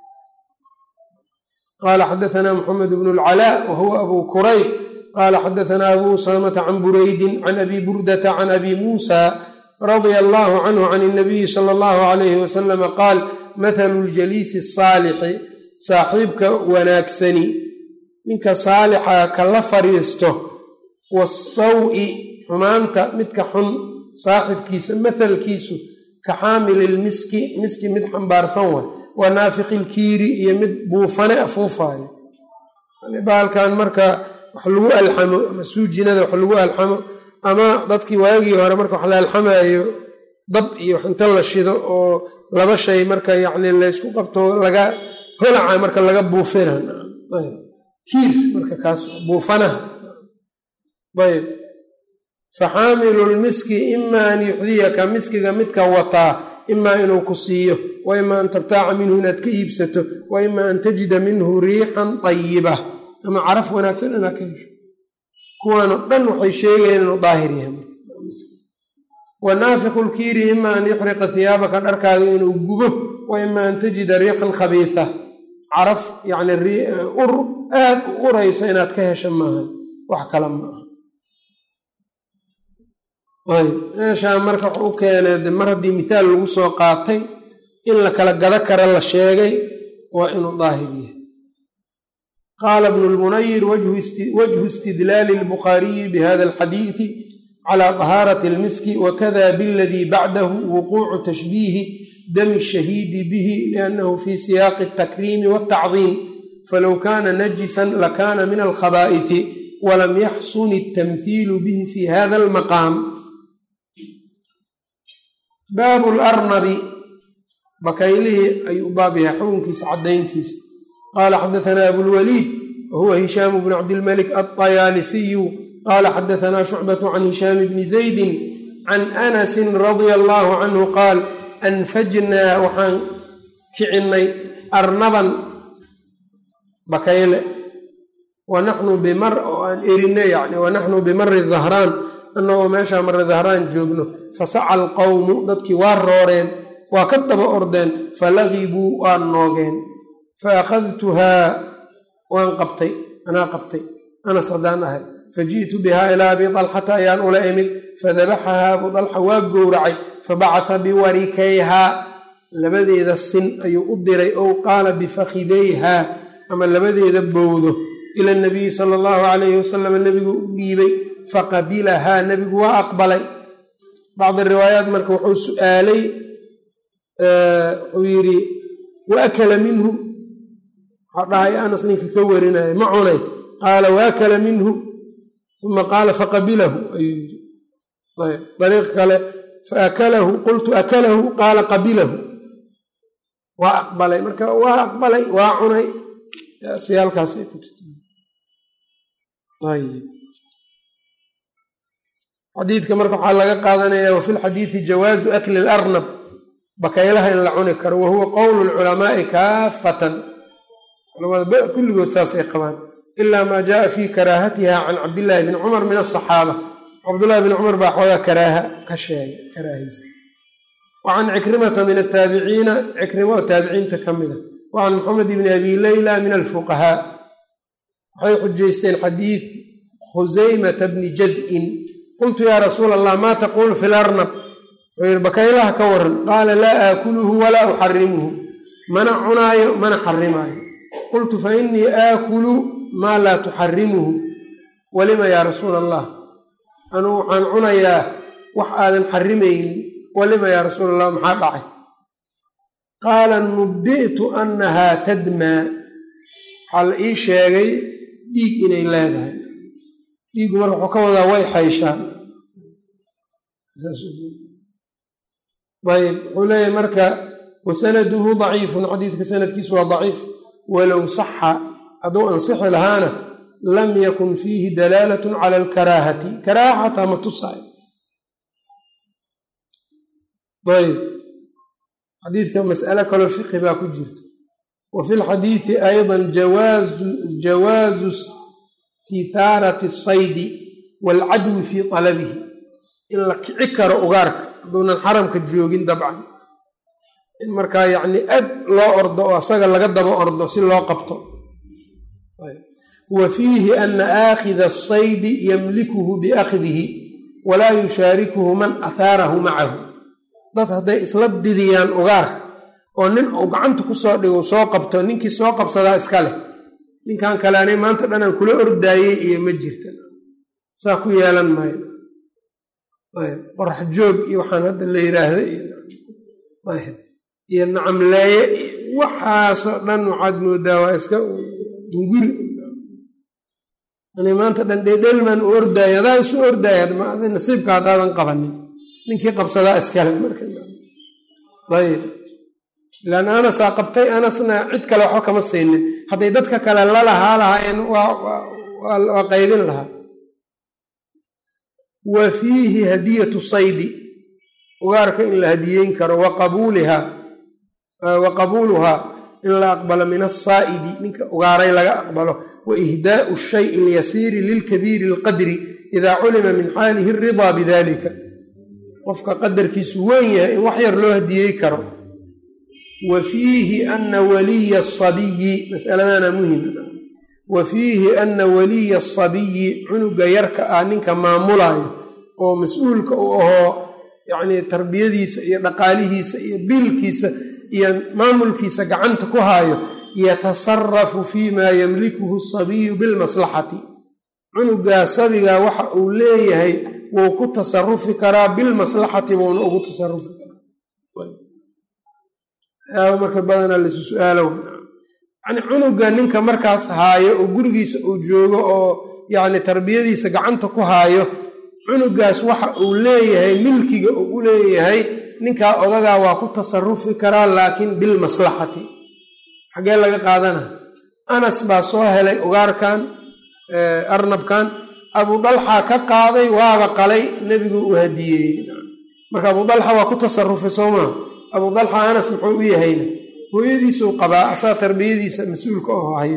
qaala xadaثna mxamed bn اlcalaa wa huwa abu kurayb qaala xadaثna abu usamata can buraydin can abi burdata can abi muusa radia allahu canhu can الnabiyi salى اllahu alayh wasalama qaal mathalu ljaliisi الsaalixi saaxiibka wanaagsani ninka saalixa kala fariisto wasawi xumaanta midka xun saaxibkiisa mathalkiisu ka xaamili lmiski miski mid xambaarsan way waa naafiqi lkiiri iyo mid buufane afuufaayo baalkan marka wax lagu alxamo ama suujinada wax lagu alxamo ama dadkii waagii hore marka wax la alxamayo dab iyo wax inta la shido oo laba shay marka yacni laysku qabto laga holaca marka laga buufina kiir marka kaas buufanaha ayb faxaamilu lmiski ima an yuxdiyaka miskiga midka wataa imaa inuu ku siiyo wa ima an tabtaaca minhu inaad ka iibsato wa ima an tajida minhu riixan tayiba ama caraf wanaagsan inaad ka hesho kuwaano dhan waxay sheegayaan inuu daahir yahay wa naafiqu lkiiri ima an yuxriqa hiyaabaka dharkaaga inuu gubo wa ima an tajida riixan khabiisa caraf yacni ur aad u uraysa inaad ka hesha maaha wax kale ma aha ayb meeshaa marka wuxuu u keenay de mar haddii mithaal lagu soo qaatay in la kala gado kara la sheegay waa inuu daahir yahay qaala bnu lmunayir wajhu istidlaali lbukhaariyi bihada alxadiidi cala طahaarati اlmiski wakada biladii bacdahu wuquucu tashbiihi dami الshahiidi bihi liannahu fi siyaaqi الtakriimi wالtacdiim falow kana najisan lakana min alkhabaa'ifi walam yaxsun الtamhiilu bihi fi hada اlmaqaam baabu larnabi bakaylihii ayuu u baab yahay xukunkiisa caddayntiisa qaala xadaثna abulwaliid wahuwa hishaamu bn cabdilmalik alطayaalisiyu qaala xadaثna shucbaة can hishaam bni zaydi can anasi radia allahu canhu qaal anfajnaa waxaan kicinnay arnaban bakayle wanaxnu bimar oo aan erinay yani wanaxnu bimari dahraan annagoo meeshaa mare dahraan joogno fasaca alqowmu dadkii waa rooreen waa ka daba ordeen falagibuu waa noogeen fa akhadtuhaa waan qabtay anaa qabtay anas haddaan ahay faji'tu bihaa ilaa abi dalxata ayaan ula imid fadabaxahaa abu dalxa waa gowracay fabacata biwarikayhaa labadeeda sin ayuu u diray ow qaala bifakhidayhaa ama labadeeda bowdo ila nabiyi sala allahu calayhi wasalam nebigu u dhiibay faqabilahaa nebigu waa aqbalay bacdi riwaayaat marka wuxuu su'aalay wuxuu yidhi wa akala minhu waxaa dhahay anas ninka ka warinaya ma cunay qaala wa akala minhu uma qaala faqabilahu ayuu yidhi ayb dariiq kale faakalahu qultu akalahu qaala qabilahu waa aqbalay marka waa aqbalay waa cunay siyaalkaas ay ku ayb xadiidka marka waxaa laga qaadanaya wafi lxadiidi jawaazu akli larnab bakaylaha in la cuni karo wahuwa qowlu lculamaai kaafatan culamada kulligood saasay qabaan ilaa maa jaaa fi karaahatiha can cabdillaahi bni cumar min asaxaaba cabdullahi bni cumar baa xoogaa karaaha ka sheegay karaahaysa wa can cikrimata min ataabiciina cikrima oo taabiciinta ka mida wa can maxamed bni abi leyla min alfuqahaa waxay xujaysteen xadiid khusaymata bni jaz'in qultu yaa rasuula allah maa taquulu fi larnab wuxuu yidhi bakaylaha ka waran qaala laa aakuluhu walaa uxarimuhu mana cunaayo mana xarimaayo qultu fa innii aakulu maa laa tuxarimuhu walima yaa rasuula allah anugu waxaan cunayaa wax aadan xarimaynin walima yaa rasuula allah maxaa dhacay qaala nubi'tu annahaa tadmaa waxaa la ii sheegay dhiig inay leedahay dhiigu marka wuxuu ka wadaa way xayshaan ayb wuxuu leeyahay marka wasanaduhu daciifun xadiidka sanadkiisu waa daciif walow saxa hadduu ansixi lahaana lam yakun fiihi dalaalat cala alkaraahati karaaha xataa ma tusaayo ayb xadiidka mas'alo kaloo fiqi baa ku jirta wa fi lxadiidi ayضa jawaazu istithaarati asaydi waalcadwi fii talabihi in la kici karo ugaarka hadduunan xaramka joogin dabcan in markaa yacni ag loo ordo oo asaga laga daba ordo si loo qabto wa fiihi ana aakhida asaydi yamlikuhu biakhdihi walaa yushaarikuhu man athaarahu macahu dad hadday isla didiyaan ugaar oo nin uu gacanta ku soo dhigo soo qabto ninkii soo qabsadaa iska leh ninkan kale anay maanta dhan aan kula ordaayey iyo ma jirta saa ku yeelan maayo qorax joog iyo waxaan hadda la yiraahda iyo nacamleeye waxaasoo dhan waxaad moodaa waa iska guri ani maanta dhan dheedhelmaan u ordaaya adaa isu ordaaya nasiibka haddaadan qabanin ninkii qabsadaa iskale markaayb ilaan anasaa qabtay anasna cid kale waxba kama siinin hadday dadka kale lalahaa lahaayeen waa qaybin lahaa wa fiihi hadiyatu saydi ugaarka in la hadiyeyn karo wa qabuuluhaa in la aqbalo min asaa'idi ninka ugaaray laga aqbalo wa ihdaau shayi alyasiiri lilkabiiri alqadri idaa culima min xaalihi aridaa bidalika qofka qadarkiisu weyn yahay in wax yar loo hadiyey karo wa fiihi ana waliya asabiyi masaladana muhima wa fiihi ana waliya asabiyi cunuga yarka ah ninka maamulaayo oo mas-uulka u ahoo yacnii tarbiyadiisa iyo dhaqaalihiisa iyo biilkiisa iyo maamulkiisa gacanta ku haayo yatasarafu fii maa yamlikuhu asabiyu bilmaslaxati cunugaa sabigaa waxa uu leeyahay wuu ku tasarufi karaa bilmaslaxati buuna ugu tasarufi karaa marka badanaa laisu su-aalo yani cunuga ninka markaas haayo oo gurigiisa uu joogo oo yani tarbiyadiisa gacanta ku haayo cunugaas waxa uu leeyahay milkiga uu u leeyahay ninkaa odagaa waa ku tasarufi karaa laakiin bilmaslaxati xaggee laga qaadana anas baa soo helay ugaarkan arnabkan abu dalxa ka qaaday waaba qalay nebigu u hadiyeeyey marka abu dalxa waa ku tasarufay soo maa abu dalxa anas muxuu u yahayna hooyadiisuu qabaa asaa tarbiyadiisa mas-uulka oo hayo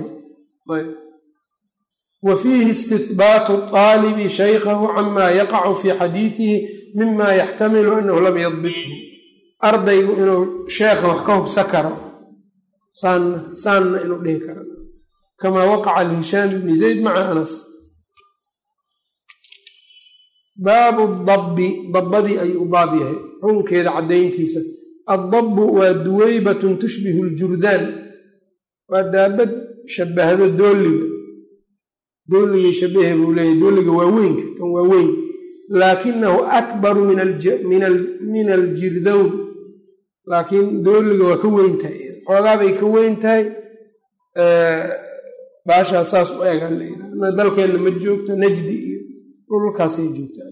wa fiihi istihbaatu aalibi shaykhahu camaa yaqacu fii xadiidihi mima yaxtamilu anahu lam yadbithu ardaygu inuu sheekha wax ka hubsa karo saanna saanna inuu dhihi karo kamaa waqaca lihishaam ibni zayd maca anas baabu dabbi dabbadii ayuu u baab yahay xukunkeeda caddayntiisa addabbu waa duweybatun tushbihu ljurdaan waa daabad shabahdo dooliga dooligay shabahe buu leeyahy dooliga waa weynka kan waa weyn laakinahu akbaru min aljirdown laakiin dooliga waa ka weyn tahay xoogaabay ka weyn tahay baashaa saas u egaan layidha dalkeenna ma joogto najdi iyo dhulkaasay joogtaan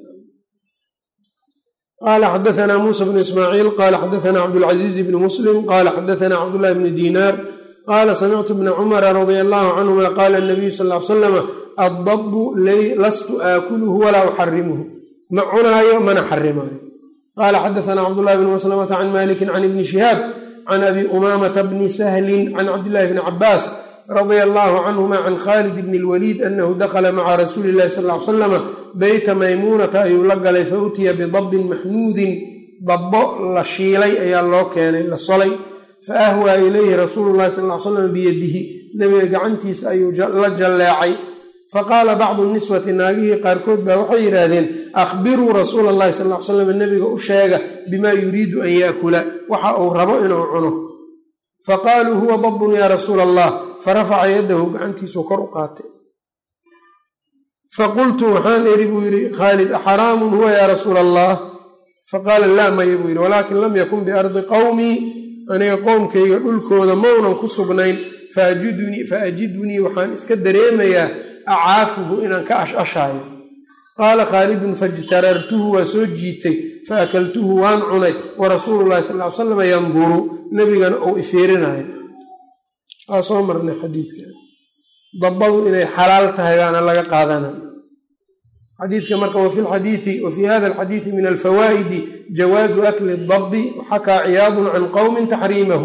qala xadaana muusa bnu ismaaciil qala xadaana cabdulcaziiz bni muslim qala xadaana cabdullahi bni diinaar qala samictu bna cumara radia allahu canhuma qala nabiyu sal l slama addabu lastu aakuluhu walaa uxarimuhu ma cunaayo mana xarimaayo qala xadaana cabdullahi bni maslamata can maliki can ibni shihaab can abi umamata bni sahlin can cabdillahi bni cabaas radia allahu canhuma can khalid bni lwaliid anahu dakla maca rasuuli illahi sal l slama beyta maymuunata ayuu la galay fa utiya bidabbin maxnuudin dabbo la shiilay ayaa loo keenay la solay fa ahwaa ilayhi rasuulu llahi sal l slam biyadihi nebiga gacantiisa ayuu la jalleecay faqaala bacdu niswati naagihii qaarkood baa waxay yidhaahdeen akhbiruu rasuula allahi sal l slam nebiga u sheega bimaa yuriidu an yaakula waxa uu rabo inuu cuno faqaaluu huwa dabbun yaa rasuula allah farafaca yadahu gacantiisuu kor u qaatay faqultu waxaan iri buu yidhi khaalid axaraamun huwa yaa rasuula allah faqaala laa maya buu yidhi walaakin lam yakun biardi qowmii aniga qoomkayga dhulkooda maunan ku sugnayn faajidunii fa ajidunii waxaan iska dareemayaa acaafuhu inaan ka ashashaayo qaala khaalidun fajtarartuhu waa soo jiitay fa akaltuhu waan cunay wa rasuulu llahi sal ly salam yanduru nebigana ou ifiirinayo waa soo marnay xadiidka dabbadu inay xalaal tahay baana laga qaadana xadiidka marka wafi lxadiidi wa fii hada alxadiidi min alfawaa'idi jawaazu akli dabi xakaa ciyaadun can qowmin taxriimahu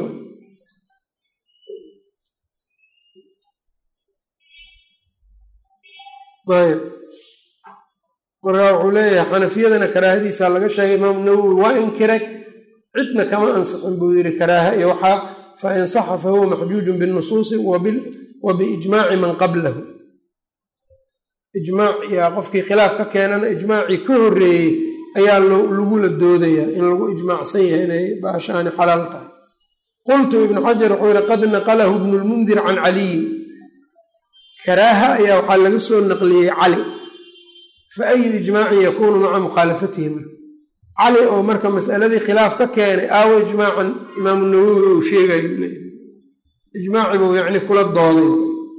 ayb markaa wuxuu leeyahay xanafiyadana karaahadiisa laga sheegay imaamu nawowi waa inkiray cidna kama ansixin buu yidhi karaaha iyo waxaa fa in saxa fa huwa maxjuujun binusuusi wa biijmaaci man qablahu ijmaac yaa qofkii khilaaf ka keenana ijmaacii ka horreeyey ayaa lagula doodayaa in lagu ijmaacsan yahay inay baashaani xalaal tahay qultu ibnu xajar wuxuu yihi qad naqalahu ibnu lmundir can caliyin karaaha ayaa waxaa laga soo naqliyey cali fa ayu ijmaacin yakuunu maca mukhaalafatihi marka cali oo marka masaladii khilaaf ka keenay aawo ijmaacan imaamu nawowi uu sheegayo leeyahy ijmaaci buu yacni kula dooday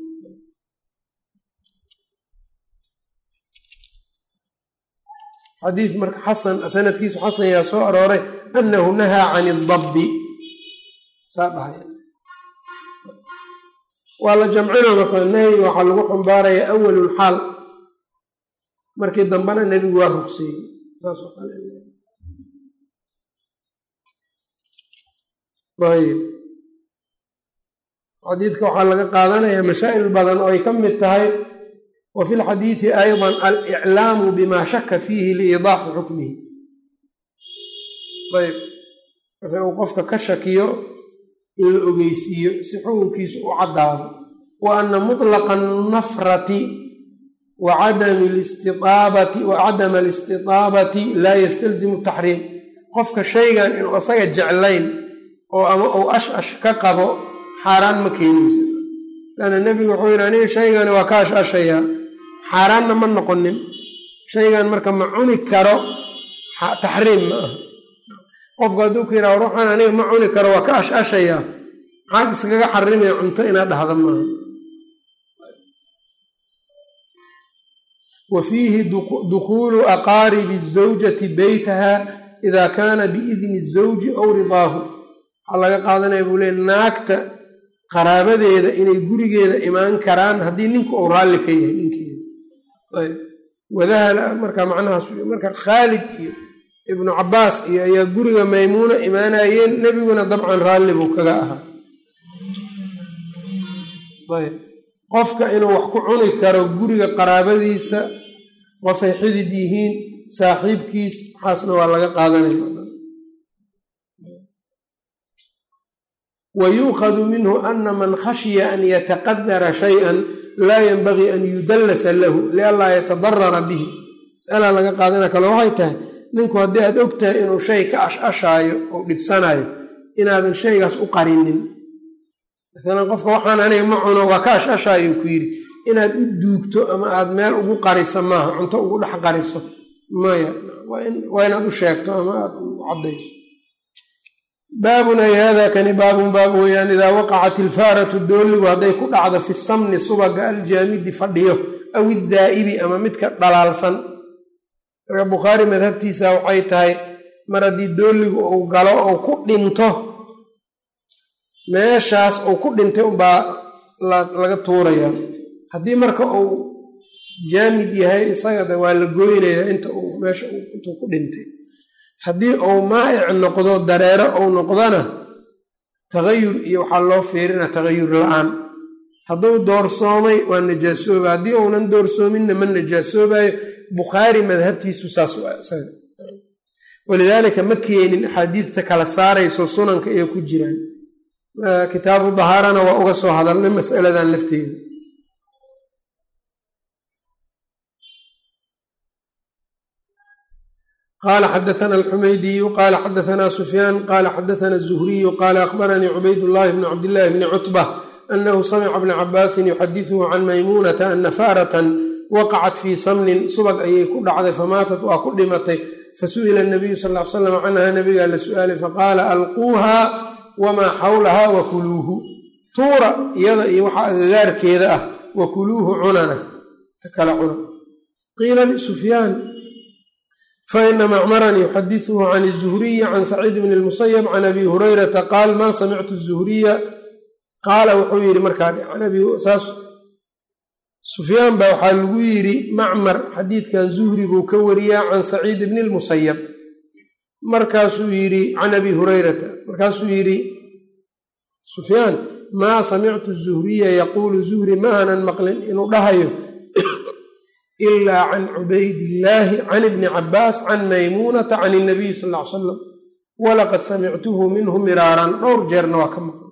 xadiid marka xasan sanadkiisu xasan yaa soo arooray annahu nahaa can idabbi saa dhahay waa la jamcina marka nahyiga waxaa lagu xambaaraya awalulxaal markii dambena nebigu waa rugseeyey saasoo kale ayb xadiidka waxaa laga qaadanayaa masaa'il badan oo ay ka mid tahay wa fi lxadiidi ayضa aliclaamu bima shaka fiihi liidaaxi xukmihi ayb wixii uu qofka ka shakiyo in la ogeysiiyo si xukunkiisu u caddaado wa ana mutlaqa nafrati wa cadama alistiaabati laa yastalzimu taxriim qofka shaygan inuu asaga jeclayn oo ama uu ash ash ka qabo xaaraan ma keenaysa lanna nebigu wuxuu yidhi aniga shaygani waa ka ash ashayaa xaaraanna ma noqonin shaygan marka ma cuni karo taxriim ma aha qofku hadduu ku yidhaha ruuxan aniga ma cuni karo waa ka ash ashayaa maxaad iskaga xarimaya cunto inaad dhahda maaha wa fiihi dukhuulu aqaaribi zawjati beytaha ida kaana biidni zawji aw ridaahu waxaa laga qaadanaya buu leey naagta qaraabadeeda inay gurigeeda imaan karaan haddii ninku uu raalli ka yahay ninkeeda ayb wadahala marka macnahaas marka khaalid iyo ibnu cabaas iyo ayaa guriga maymuuna imaanayeen nebiguna dabcan raalli buu kaga ahaa ayb qofka inuu wax ku cuni karo guriga qaraabadiisa qofay xidid yihiin saaxiibkiis waxaasna waa laga qaadanaya wa yuukhadu minhu ana man khashiya an yataqadara shayan laa yanbagii an yudallasa lahu lianlaa yatadarara bihi masala laga qaadana kale waxay tahay ninku haddii aad og tahay inuu shay ka ash-ashaayo oo dhibsanayo inaadan shaygaas u qarinin maalan qofka waxaan aniga ma cuno waa ka ash-ashaayo ku yidhi inaad u duugto ama aad meel ugu qariso maaha cunto ugu dhex qariso maya waa inaad u sheegto ama aad u caddayso baabun ay hada kani baabun baab weeyaan idaa waqacat ilfaaratu dooligu hadday ku dhacdo fi samni subaga aljaamidi fadhiyo aw iddaa'ibi ama midka dhalaalsan marka bukhaari madhabtiisa waxay tahay mar haddii dooligu uu galo ou ku dhinto meeshaas uu ku dhintay unbaa laga tuurayaa haddii marka uu jaamid yahay isagada waa la gooynayaa inta uu meesha intuu ku dhintay haddii uu maa'ic noqdo dareero uu noqdona tagayur iyo waxaa loo fiirina tagayur la-aan hadduu doorsoomay waa najaasooba haddii uunan doorsoominna ma najaasoobayo bukhaari madhabtiisu saas isaga walidaalika ma keenin axaadiidta kala saarayso sunanka ee ku jiraan kitaabu dahaarana waa uga soo hadalnay masaladan lafteeda qala xadaana alxumaydiyu qala xadaana sufyaan qala xadaana zuhriyu qala akhbaranii cubayd llahi bni cabdillahi bni cutba anahu samica bna cabaasin yuxadisuhu can maymuunata ana faaratan waqacat fii samnin subag ayay ku dhacday famaatat waa ku dhimatay fasu'ila nabiyu sal l salam canha nabigaa la su'aalay faqaala alquuha wamaa xawlahaa wakuluuhu tuura iyada iyo waxa agagaarkeeda ah wakuluuhu cunana ta kala cuna qiila lisufyaan faina macmaran yuxadisuhu can zuhriyi can saciid bni lmusayab can abi hurayrata qaal maa samictu zuhriya qaala wuxuu yidhi markaasaas sufyaan baa waxaa lagu yidhi macmar xadiidkan zuhri buu ka wariyaa can saciid bni lmusayab markaasuu yidhi can abi hurayrata markaasuu yidhi sufyaan maa samictu zuhriya yaquulu zuhri ma aanan maqlin inuu dhahayo ilaa can cubaydillaahi can ibni cabaas can maymuunata can inabiy sal ll ly salam walaqad samictuhu minhu miraaran dhowr jeerna waa ka maqlay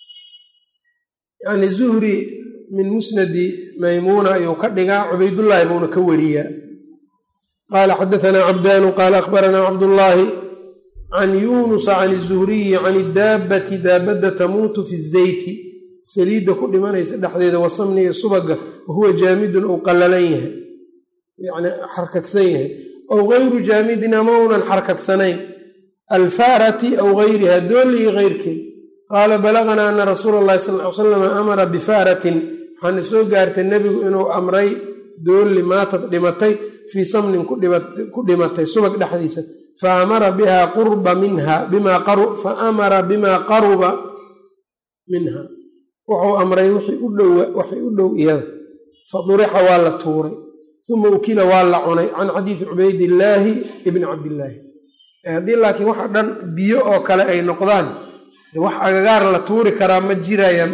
yani zuhri min musnadi maymuuna ayuu ka dhigaa cubaydullaahi buuna ka wariyaa qaala xadaanaa cabdaanu qaala akhbaranaa cabdullaahi can yuunusa can zuhriyi can idaabbati daabadda tamuutu fi zeyti saliidda ku dhimanaysa dhexdeeda wasamni iyo subaga wahuwa jaamidun ou qallalan yahay yani xarkagsan yahay aw gayru jaamidin ama unan xarkagsanayn alfaarati aw gayriha doolli iyo keyrkeed qaala balaganaa ana rasuula allahi sal ly salam amara bifaaratin waxaana soo gaartay nebigu inuu amray doolli maatad dhimatay fii samnin ku dhimatay subag dhexdiisa fa amara biha qurba minha fa amara bimaa qaruba minha wuxuu amray waxay u dhow iyada fadurixa waa la tuuray uma ukila waa la cunay can xadiidi cubaydillaahi ibni cabdillaahi haddii laakiin waxa dhan biyo oo kale ay noqdaan wax agagaar la tuuri karaa ma jirayaan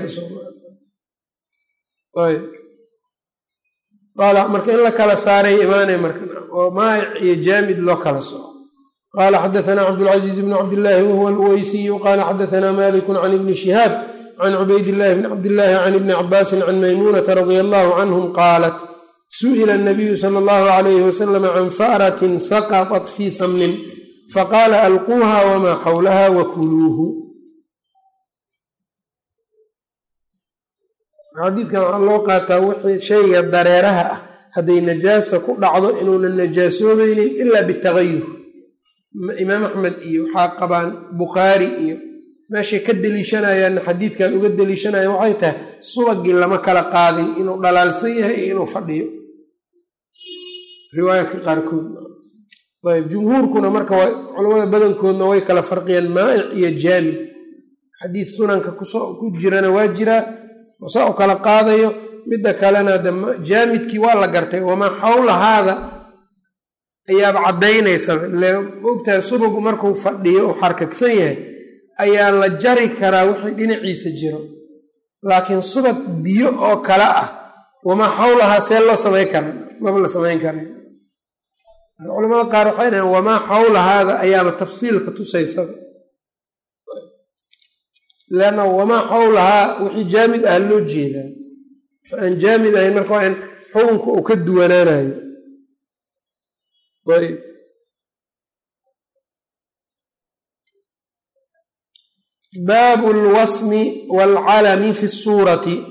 marka in la kala saaray imaanay marka oo maayic iyo jaamid loo kala soco qaala xadaanaa cabdulcaziiz bni cabdillaahi wahuwa alweysiyu qaala xadaanaa malikun can ibni shihaab can cubaydillahi bni cabdillaahi can ibni cabaasin can maymuunata radia allahu canhum qaalat su'ila anabiyu sala allahu alayhi wasalam can fa'ratin saqatat fii samnin faqaala alquuha wamaa xawlaha wakuluuhu xadiidkan waxaa loo qaataa wixii shayga dareeraha ah hadday najaasa ku dhacdo inuunan najaasoobaynin ilaa bitagayur imaam axmed iyo waxaa qabaan bukhaari iyo meeshay ka deliishanayaanna xadiidkan uga deliishanaya waxay tahay subagii lama kala qaadin inuu dhalaalsan yahay iyo inuu fadhiyo riwaayaadka qaarkood ayb jumhuurkuna marka culamada badankoodna way kala farqiyaan maa'ic iyo jaamid xadiid sunanka ku jirana waa jiraa saa u kala qaadayo midda kalena de jaamidkii waa la gartay wamaa xawlahaada ayaaba caddaynaysaa ile maogtahay subagu markuu fadhiyo uu xarkagsan yahay ayaa la jari karaa wixii dhinaciisa jiro laakiin subag biyo oo kale ah wamaa xawlahaa see loo samayn karaa maba la samayn kara culamada qaar waxay dhaheen wamaa xawlahaada ayaaba tafsiilka tusaysaba leanna wamaa xawlahaa wixii jaamid ah loo jeedaa aan jaamid ahayn marka waa in xukunka uu ka duwanaanayo ayb baabu lwasmi waalcalami fi suurati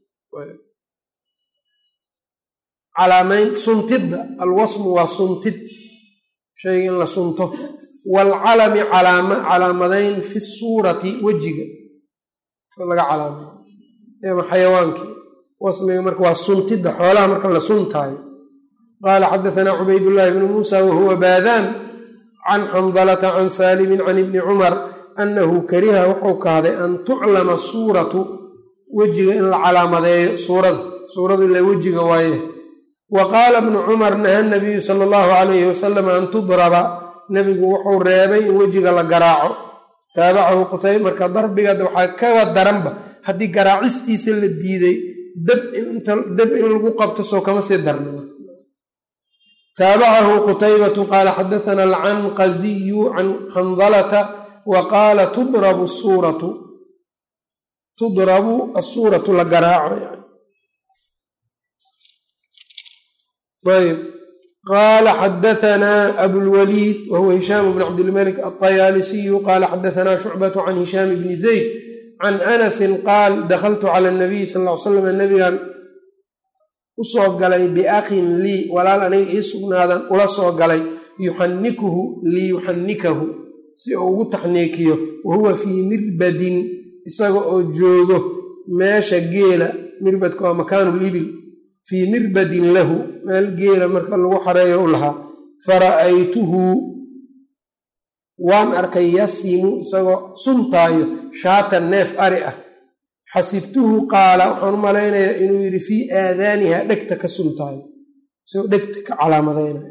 calaamayn suntidda alwasmu waa suntid shayga in la sunto waalcalami calaamadayn fi suurati wejiga laga calaamay ama xayawaankii wasmiga marka waa suntidda xoolaha marka la suntaayo qaala xadaanaa cubaydullaahi bnu muusa wahuwa baadaan can xandalata can saalimin can ibni cumar annahu kariha wuxuu kahday an tuclama suuratu wejiga in la calaamadeeyo suurada suuradu ila wejiga waaye wa qaala bnu cumar naha nabiyu sala allahu calayhi wasalam an tudraba nebigu wuxuu reebay in wejiga la garaaco taabacahu qutayb marka darbiga waxaa kaga daranba haddii garaacistiisa la diiday dab dab in lagu qabto soo kama sii darna taabacahu qutaybatu qaala xadaana alcanqaziyu can xandalata wa qaala tudrabu suuratu tudrabu asuuratu la garaaco yani ayb qaala xadaanaa abulwaliid wahuwa hishaam bn cabdilmalik alطayaalisiyu qaala xadaanaa shucbatu can hishaam bni zayd can anasin qaal dakhaltu cala nabiyi sal ly slam nabigan u soo galay biakhin lii walaal aniga ii sugnaadan ula soo galay yuxannikuhu liyuxannikahu si uu ugu taxniikiyo wa huwa fii mirbadin isaga oo joogo meesha geela mirbadka waa makaanu libil fii mirbadin lahu meel geela marka lagu xareeyo u lahaa fara'aytuhu waan arkay yasimu isagoo suntaayo shaatan neef ari ah xasibtuhu qaala waxaan u malaynayaa inuu yidhi fii aadaaniha dhegta ka suntaayo isagoo dhegta ka calaamadaynayo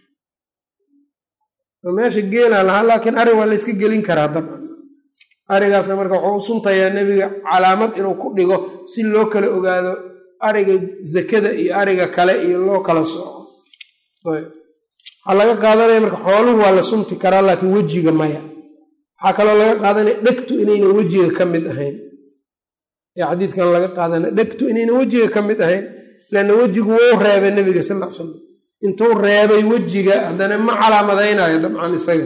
meesha geelaa lahaa laakiin ari waa layska gelin karaa dabcan arigaasna marka wuxuu u suntayaa nebiga calaamad inuu ku dhigo si loo kala ogaado ariga zakada iyo ariga kale iyo loo kala sooco waxaa laga qaadanaya marka xooluhu waa la sunti karaa laakiin wejiga maya waxaa kaloo laga qaadanaya dhegtu inaynan wejiga ka mid ahayn ee xadiidkan laga qaadanaya dhegtu inaynan wejiga ka mid ahayn leanna wejigu wuu reebay nebiga sal l slam intuu reebay wejiga haddana ma calaamadaynayo dabcan isaga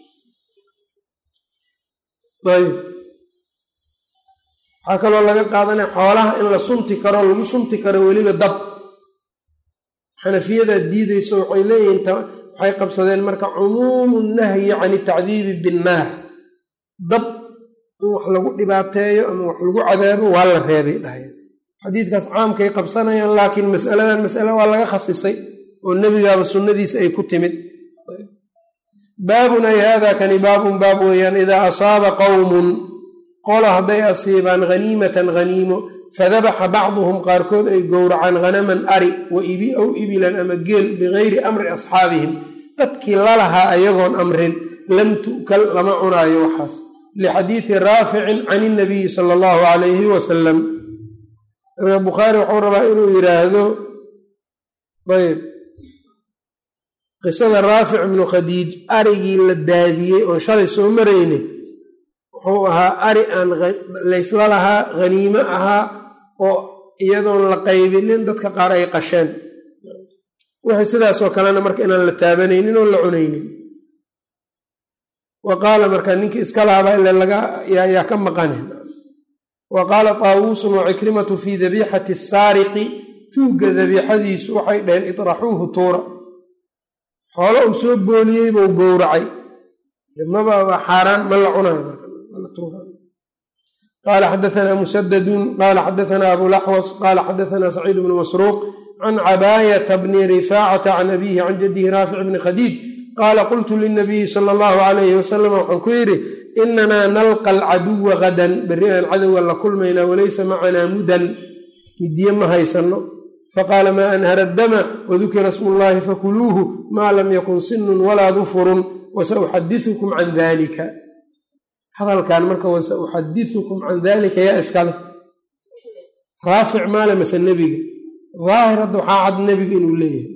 ayb waxaa kaloo laga qaadanaya xoolaha in la sunti karo lagu sunti karo weliba dab xanafiyadaa diideyso waxay leeyihiin waxay qabsadeen marka cumuumu nahyi can itacdiibi binnaar dab in wax lagu dhibaateeyo ama wax lagu cadaabo waa la reebay dhahayeen xadiidkaas caamkay qabsanayaan laakiin masaladan masale waa laga khasisay oo nebigaaba sunnadiisa ay ku timid baabun ay hada kani baabun baab weeyaan idaa asaaba qowmun qola hadday asiibaan haniimatan haniimo fadabaxa bacduhum qaarkood ay gowracaan hanaman ari wa ibi ow ibilan ama geel bigayri amri asxaabihim dadkii lalahaa ayagoon amrin lam tu'kal lama cunaayo waxaas lixadiidi raaficin can inabiyi sala allahu calayhi wasalam marka bukhaari wuxuu rabaa inuu yidhaahdo ayb qisada raafic ibnu khadiij arigii la daadiyey oon shalay soo maraynay wuxuu ahaa ari aan laysla lahaa haniimo ahaa oo iyadoon la qaybinin dadka qaar ay qasheen wixii sidaasoo kalena marka inaan la taabanaynin oo la cunaynin wa qaala marka ninkii iska laaba ile yaa ka maqane wa qaala taawuusun wa cikrimatu fii dabiixati saariqi tuugga dabiixadiisu waxay dhaheen itraxuuhu tuura xoolo uu soo booliyey buu gowracay maba waa xaaraan ma la cunayo qaala xadaanaa musadadun qaala xadaanaa abulaxwas qaala xadaanaa saciid bnu masruuq can cabaayata bni rifaacata can abiihi can jadihi raafic bni khadiij qaala qultu linabiyi sala allahu alayhi wasalam waxaan ku yidhi inanaa nalqa alcaduwa gadan berri aan cadowga la kulmaynaa walaysa macanaa mudan midiye ma haysano faqaala maa anhara dama wadukira smu llahi fakuluuhu maa lam yakun sinun walaa dufurun wasauxadiukum can dalika hadalkan marka wasauxadiukum can dalika yaa iskale raafic maale mase nebiga daahir hadda waxaa cad nebiga inuu leeyahay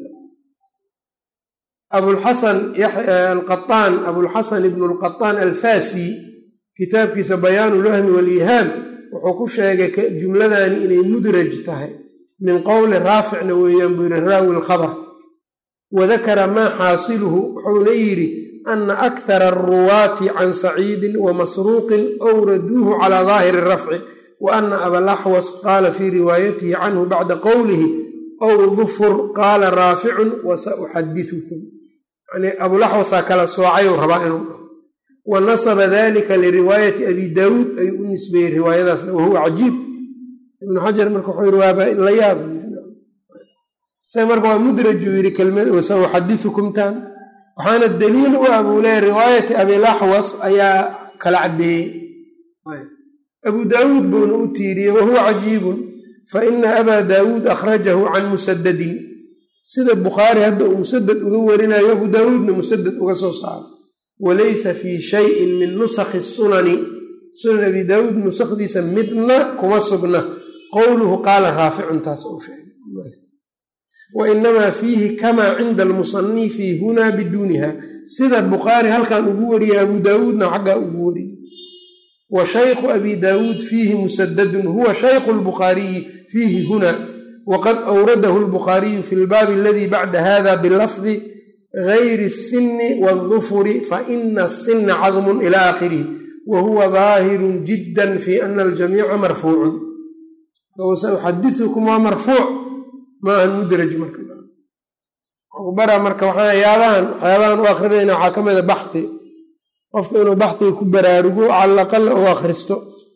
abulxasan alqaaan abulxasan ibnu lqataan alfasi kitaabkiisa bayaanu lwahmi waliihaam wuxuu ku sheegay jumladani inay mudraj tahay min qowli raaficna weeyaan buu yidhi raawi lkhabar wadakara maa xaasiluhu wuxuuna yidhi ana akhara aruwaati can saciidin wa masruuqin awraduuhu calaa daahiri rafci wa ana abalaxwas qaala fii riwaayatihi canhu bacda qowlihi ow dufur qaala raaficun wa sauxadiukum yani abulaxwasaa kala soocayuu rabaa inuu dhaho wa nasaba dalika liriwaayati abi daawuud ayuu u nisbeeyey riwaayadaasna wahuwa cajiib ibnu xajar marka wuxuu yidhi waaba la yaab isaga marka waa mudrajuu yidhi kelmad wasauxadiukum tan waxaana daliil u ah buu leeya riwaayati abilaxwas ayaa kala caddeeyey abu daawuud buuna u tiiriyey wahuwa cajiibun fa ina abaa daawuud akhrajahu can musadadin sida bukhaari hadda uu musadad uga warinayo abu daawuudna musadad uga soo saaro walaysa fii shayin min nusakhi sunani sunan abi daawuud nusakdiisa midna kuma sugna qowluhu qaala raaficun taas uu sheegay wa inamaa fiihi kamaa cinda almusanifi hunaa biduuniha sida bukhaari halkan ugu wariyey abu daawuudna xaggaa ugu wariyey wa shaykhu abi daawuud fiihi musadadun huwa shaykhu lbukhaariyi fiihi huna waqad awradahu lbukhaariyu fi lbaabi aladii bacda hada bilafdi gayri الsini wاldufuri faina الsina cadmun ila aakhirihi wa huwa daahirun jidda fi ana aljamiica marfuucun sauxadiukum waa marfuuc maahan mudraj marka bara marka waxyaabahan waxyaabahan u akrinayna waxaa ka mida baxi qofku inuu baxdiga ku baraarugo calaqala u akhristo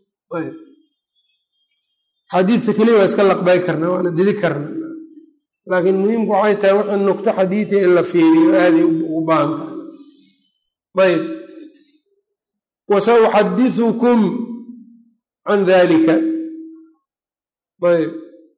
xadiidka keliya waa iska laqbay karnaa waana didi karnaa laakiin muhiimku waxay tahay wixii nugto xadiida in la fiiriyo aaday ugu baahan tahay ayb wasauxadiukum can dalika ayb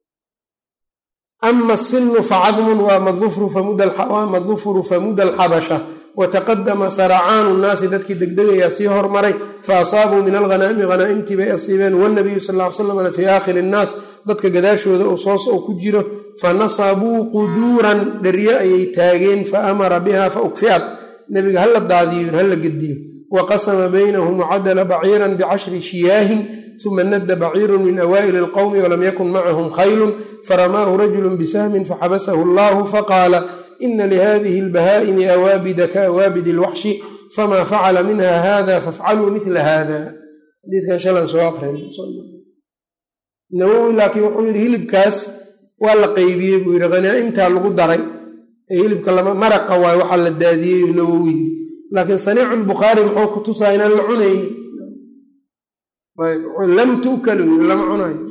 ama asinu facadmun waama dufru famuda alxabasha wataqadama saracaanu nnaasi dadkii degdegayaa sii hormaray faasaabuu min alghanaa'imi hanaa'imtii bay asiibeen wanabiyu sal ly slam fii aakhiri innaas dadka gadaashooda uu soos oo ku jiro fanasabuu quduuran dheryo ayay taageen faamara biha faukfi'at nebiga hala daadiyo hala gediyo waqasama baynahum wacadala baciiran bicashri shiyaahin uma nadda baciirun min awaa'ili alqowmi walam yakun macahum khaylun faramaahu rajulu bisahmin faxabasahu allahu faqaala ina lihadihi albahaa'imi awaabida kaawaabidi alwaxshi famaa facala minha hada fafcaluu mila hada xadiidkan shalan soo aqrin nawowi laakiin wuxuu yidhi hilibkaas waa la qeybiyey buu yidhi khanaa'imtaa lagu daray ee hilibka maraqa waay waxaa la daadiyey nawowi yidhi laakiin saniicu lbukhaari muxuu ku tusaa inaan la cunaynin lam tu'kalu yidhi lama cunayo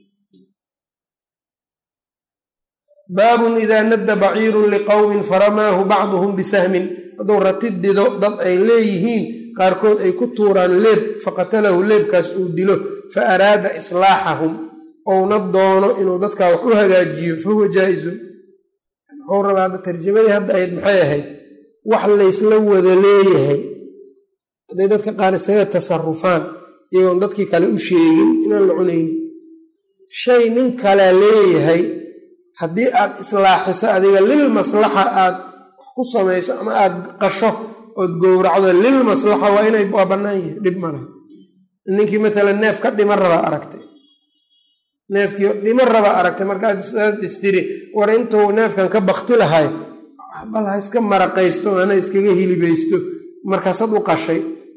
baabun idaa nadda baciirun liqowmin faramaahu bacduhum bisahmin hadduu ratid dido dad ay leeyihiin qaarkood ay ku tuuraan leeb faqatalahu leebkaas uu dilo fa araada islaaxahum ouna doono inuu dadkaa wax u hagaajiyo fahuwa jaa-izun wuxuu rabaa hadda tarjamadii hadda ayd maxay ahayd wax laysla wada leeyahay hadday dadka qaar isaga tasarufaan iyagoon dadkii kale u sheegin inaan la cunaynin shay nin kale leeyahay haddii aad islaaxiso adiga lil maslaxa aad wax ku samayso ama aad qasho ood gowracdo lil maslaxa waa inay waa bannaan yahay dhib malaha ninkii matalan neef ka dhima rabaa aragtay neefkii dhima rabaa aragtay markaad istiri war intuu neefkan ka bakti lahay bal ha iska maraqaysto ana iskaga hilibaysto markaasaad u qashay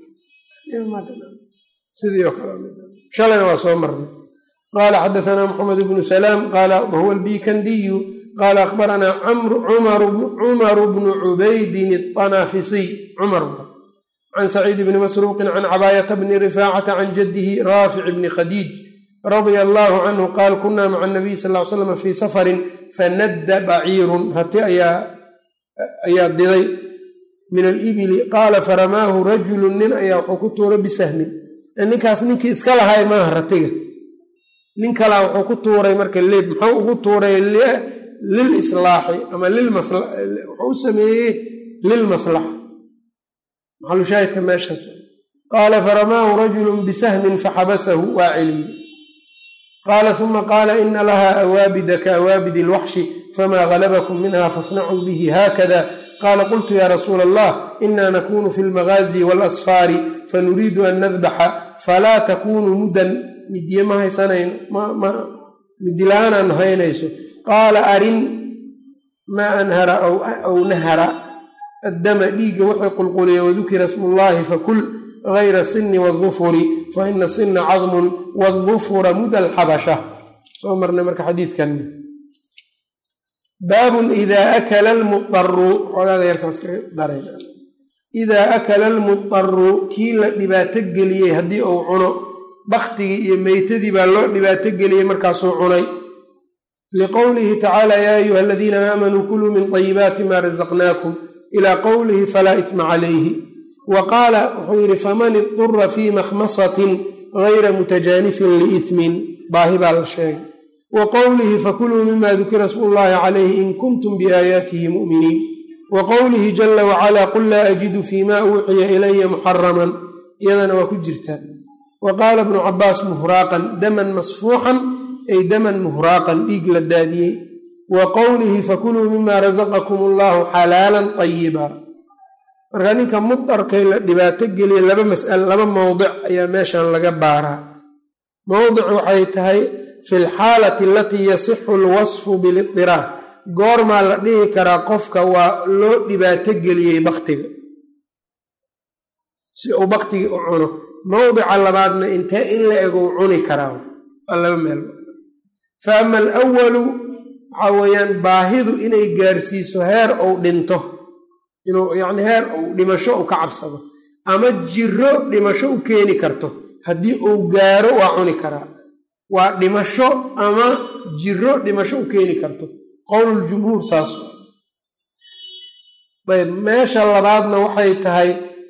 sidii oo kaleshalayna waa soo marnay qaala xadaanaa maxamed bnu salaam qaala wahuwa albikandiyu qaala akhbaranaa cumaru bnu cubaydin aطanaafisiy cumar can saciid bni masruuqin can cabaayata bni rifaacata can jaddihi raafic bni khadiij radia allaahu canhu qaal kunaa maca nabiy sal l slam fii safarin fanadda baciirun rati ayaa diday min alibili qaala faramaahu rajulu nin ayaa wuxuu ku tuuray bisahmin ninkaas ninkii iska lahay maaha ratiga nin kalaa wuxuu ku tuuray marka leeb muxuu ugu tuuray lil islaaxi ama wuxuu u sameeyey lilmaslaxa maxalushaahidka meeshaas qaala faramaahu rajulu bisahmin faxabasahu waa celiyey qaala uma qaala ina laha awaabida kaawaabidi alwaxshi famaa galabakum minha fasnacuu bihi haakada qaala qultu ya rasuula allah ina nakunu fi lmagaazi waalasfaari fanuriidu an nadbaxa falaa takunuu muddan midye ma haysanayno midila-aanaan haynayso qaala arin maa anhara aw nahara addama dhiigga wuxuu qulquliya wadukira smullaahi fakul gayra sinni waadufuri fa ina sinna cadmun waadufura muda alxabasha soo marnay marka xadiidkanna baabun idaa akala almudaru xogaaga yarkaas kaga darayna idaa akala almudaru kii la dhibaato geliyey haddii uu cuno baktigii iyo meytadii baa loo dhibaato geliyey markaasuu cunay liqowlihi tacaala yaa ayuha aladiina aamanuu kuluu min طayibaati maa razaqnaakum ilaa qowlihi falaa isma calayhi wa qaala wuxuu yidhi faman idura fii makhmasatin gayra mutajaanifin liismin baahi baa la sheegay wa qowlihi fakuluu mima dukira smu llahi calayhi in kuntum biaayaatihi mu'miniin wa qowlihi jala wacalaa qul laa ajidu fii ma uuxiya ilaya muxaraman iyadana waa ku jirtaa wa qaala bnu cabaas muhraaqan daman masfuuxan ay daman muhraaqan dhiig la daadiyey wa qowlihi fakuluu mima rasaqakum allahu xalaalan ayiba marka ninka mudarkay la dhibaato geliya laba masal laba mowdic ayaa meeshan laga baaraa mowdic waxay tahay fi lxaalati alatii yasixu alwasfu bilidiraar goormaa la dhihi karaa qofka waa loo dhibaato geliyey baktiga si uu baktigii u cuno mowdica labaadna intee in la ego u cuni karaa waa laba meel fa ama alawalu waxaa weeyaan baahidu inay gaarsiiso heer ou dhinto inuu yacni heer uu dhimasho uu ka cabsado ama jiro dhimasho u keeni karto haddii uu gaaro waa cuni karaa waa dhimasho ama jiro dhimasho u keeni karto qowluljumhuur saas ayb meesha labaadna waxay tahay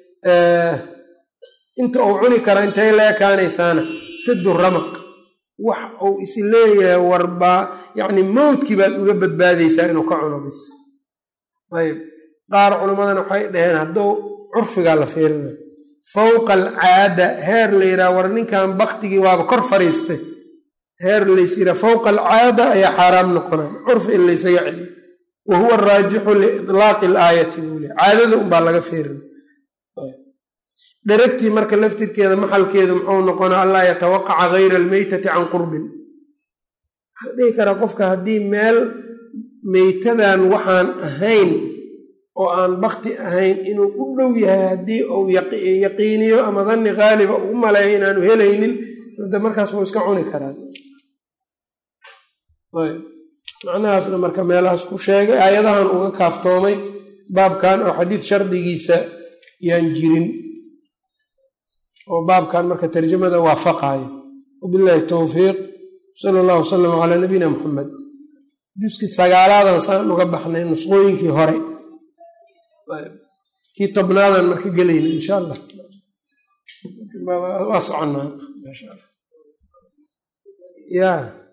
inta uu cuni kara intay la ekaanaysaana sidu ramaq wax uu is leeyahay warbaa yacni mowdkii baad uga badbaadaysaa inuu ka cuno bis ayb qaar culimmadana waxay dhaheen hadduu curfigaa la fiirina fowqa alcaada heer la yidhaha war ninkan baktigii waaba kor fariistay heer lays yidhaha fowqa alcaada ayaa xaaraam noqonaya curfi in laysaga celiyo wa huwa araajixu liitlaaqi alaayati buu le caadada unbaa laga fiirina dheragtii marka laftirkeeda maxalkeedu muxuu noqonaa allaa yatawaqaca gayra almeytati can qurbin waxaa dhihi karaa qofka haddii meel meytadan waxaan ahayn oo aan bakti ahayn inuu u dhow yahay haddii uu yaqiiniyo ama danni qaaliba ugu maleeyo inaanu helaynin de markaas wuu iska cuni karaa macnahaasna marka meelahaas ku sheegay aayadahan uga kaaftoomay baabkan oo xadiid shardigiisa yaan jirin oo baabkan marka tarjamada waafaqaayo wabillahi towfiiq sala allahu wasalam calaa nabiyina muxamed juskii sagaalaadan saan uga baxnay nusqooyinkii hore kii tobnaadan marka gelayna insha allah waa soconaa ya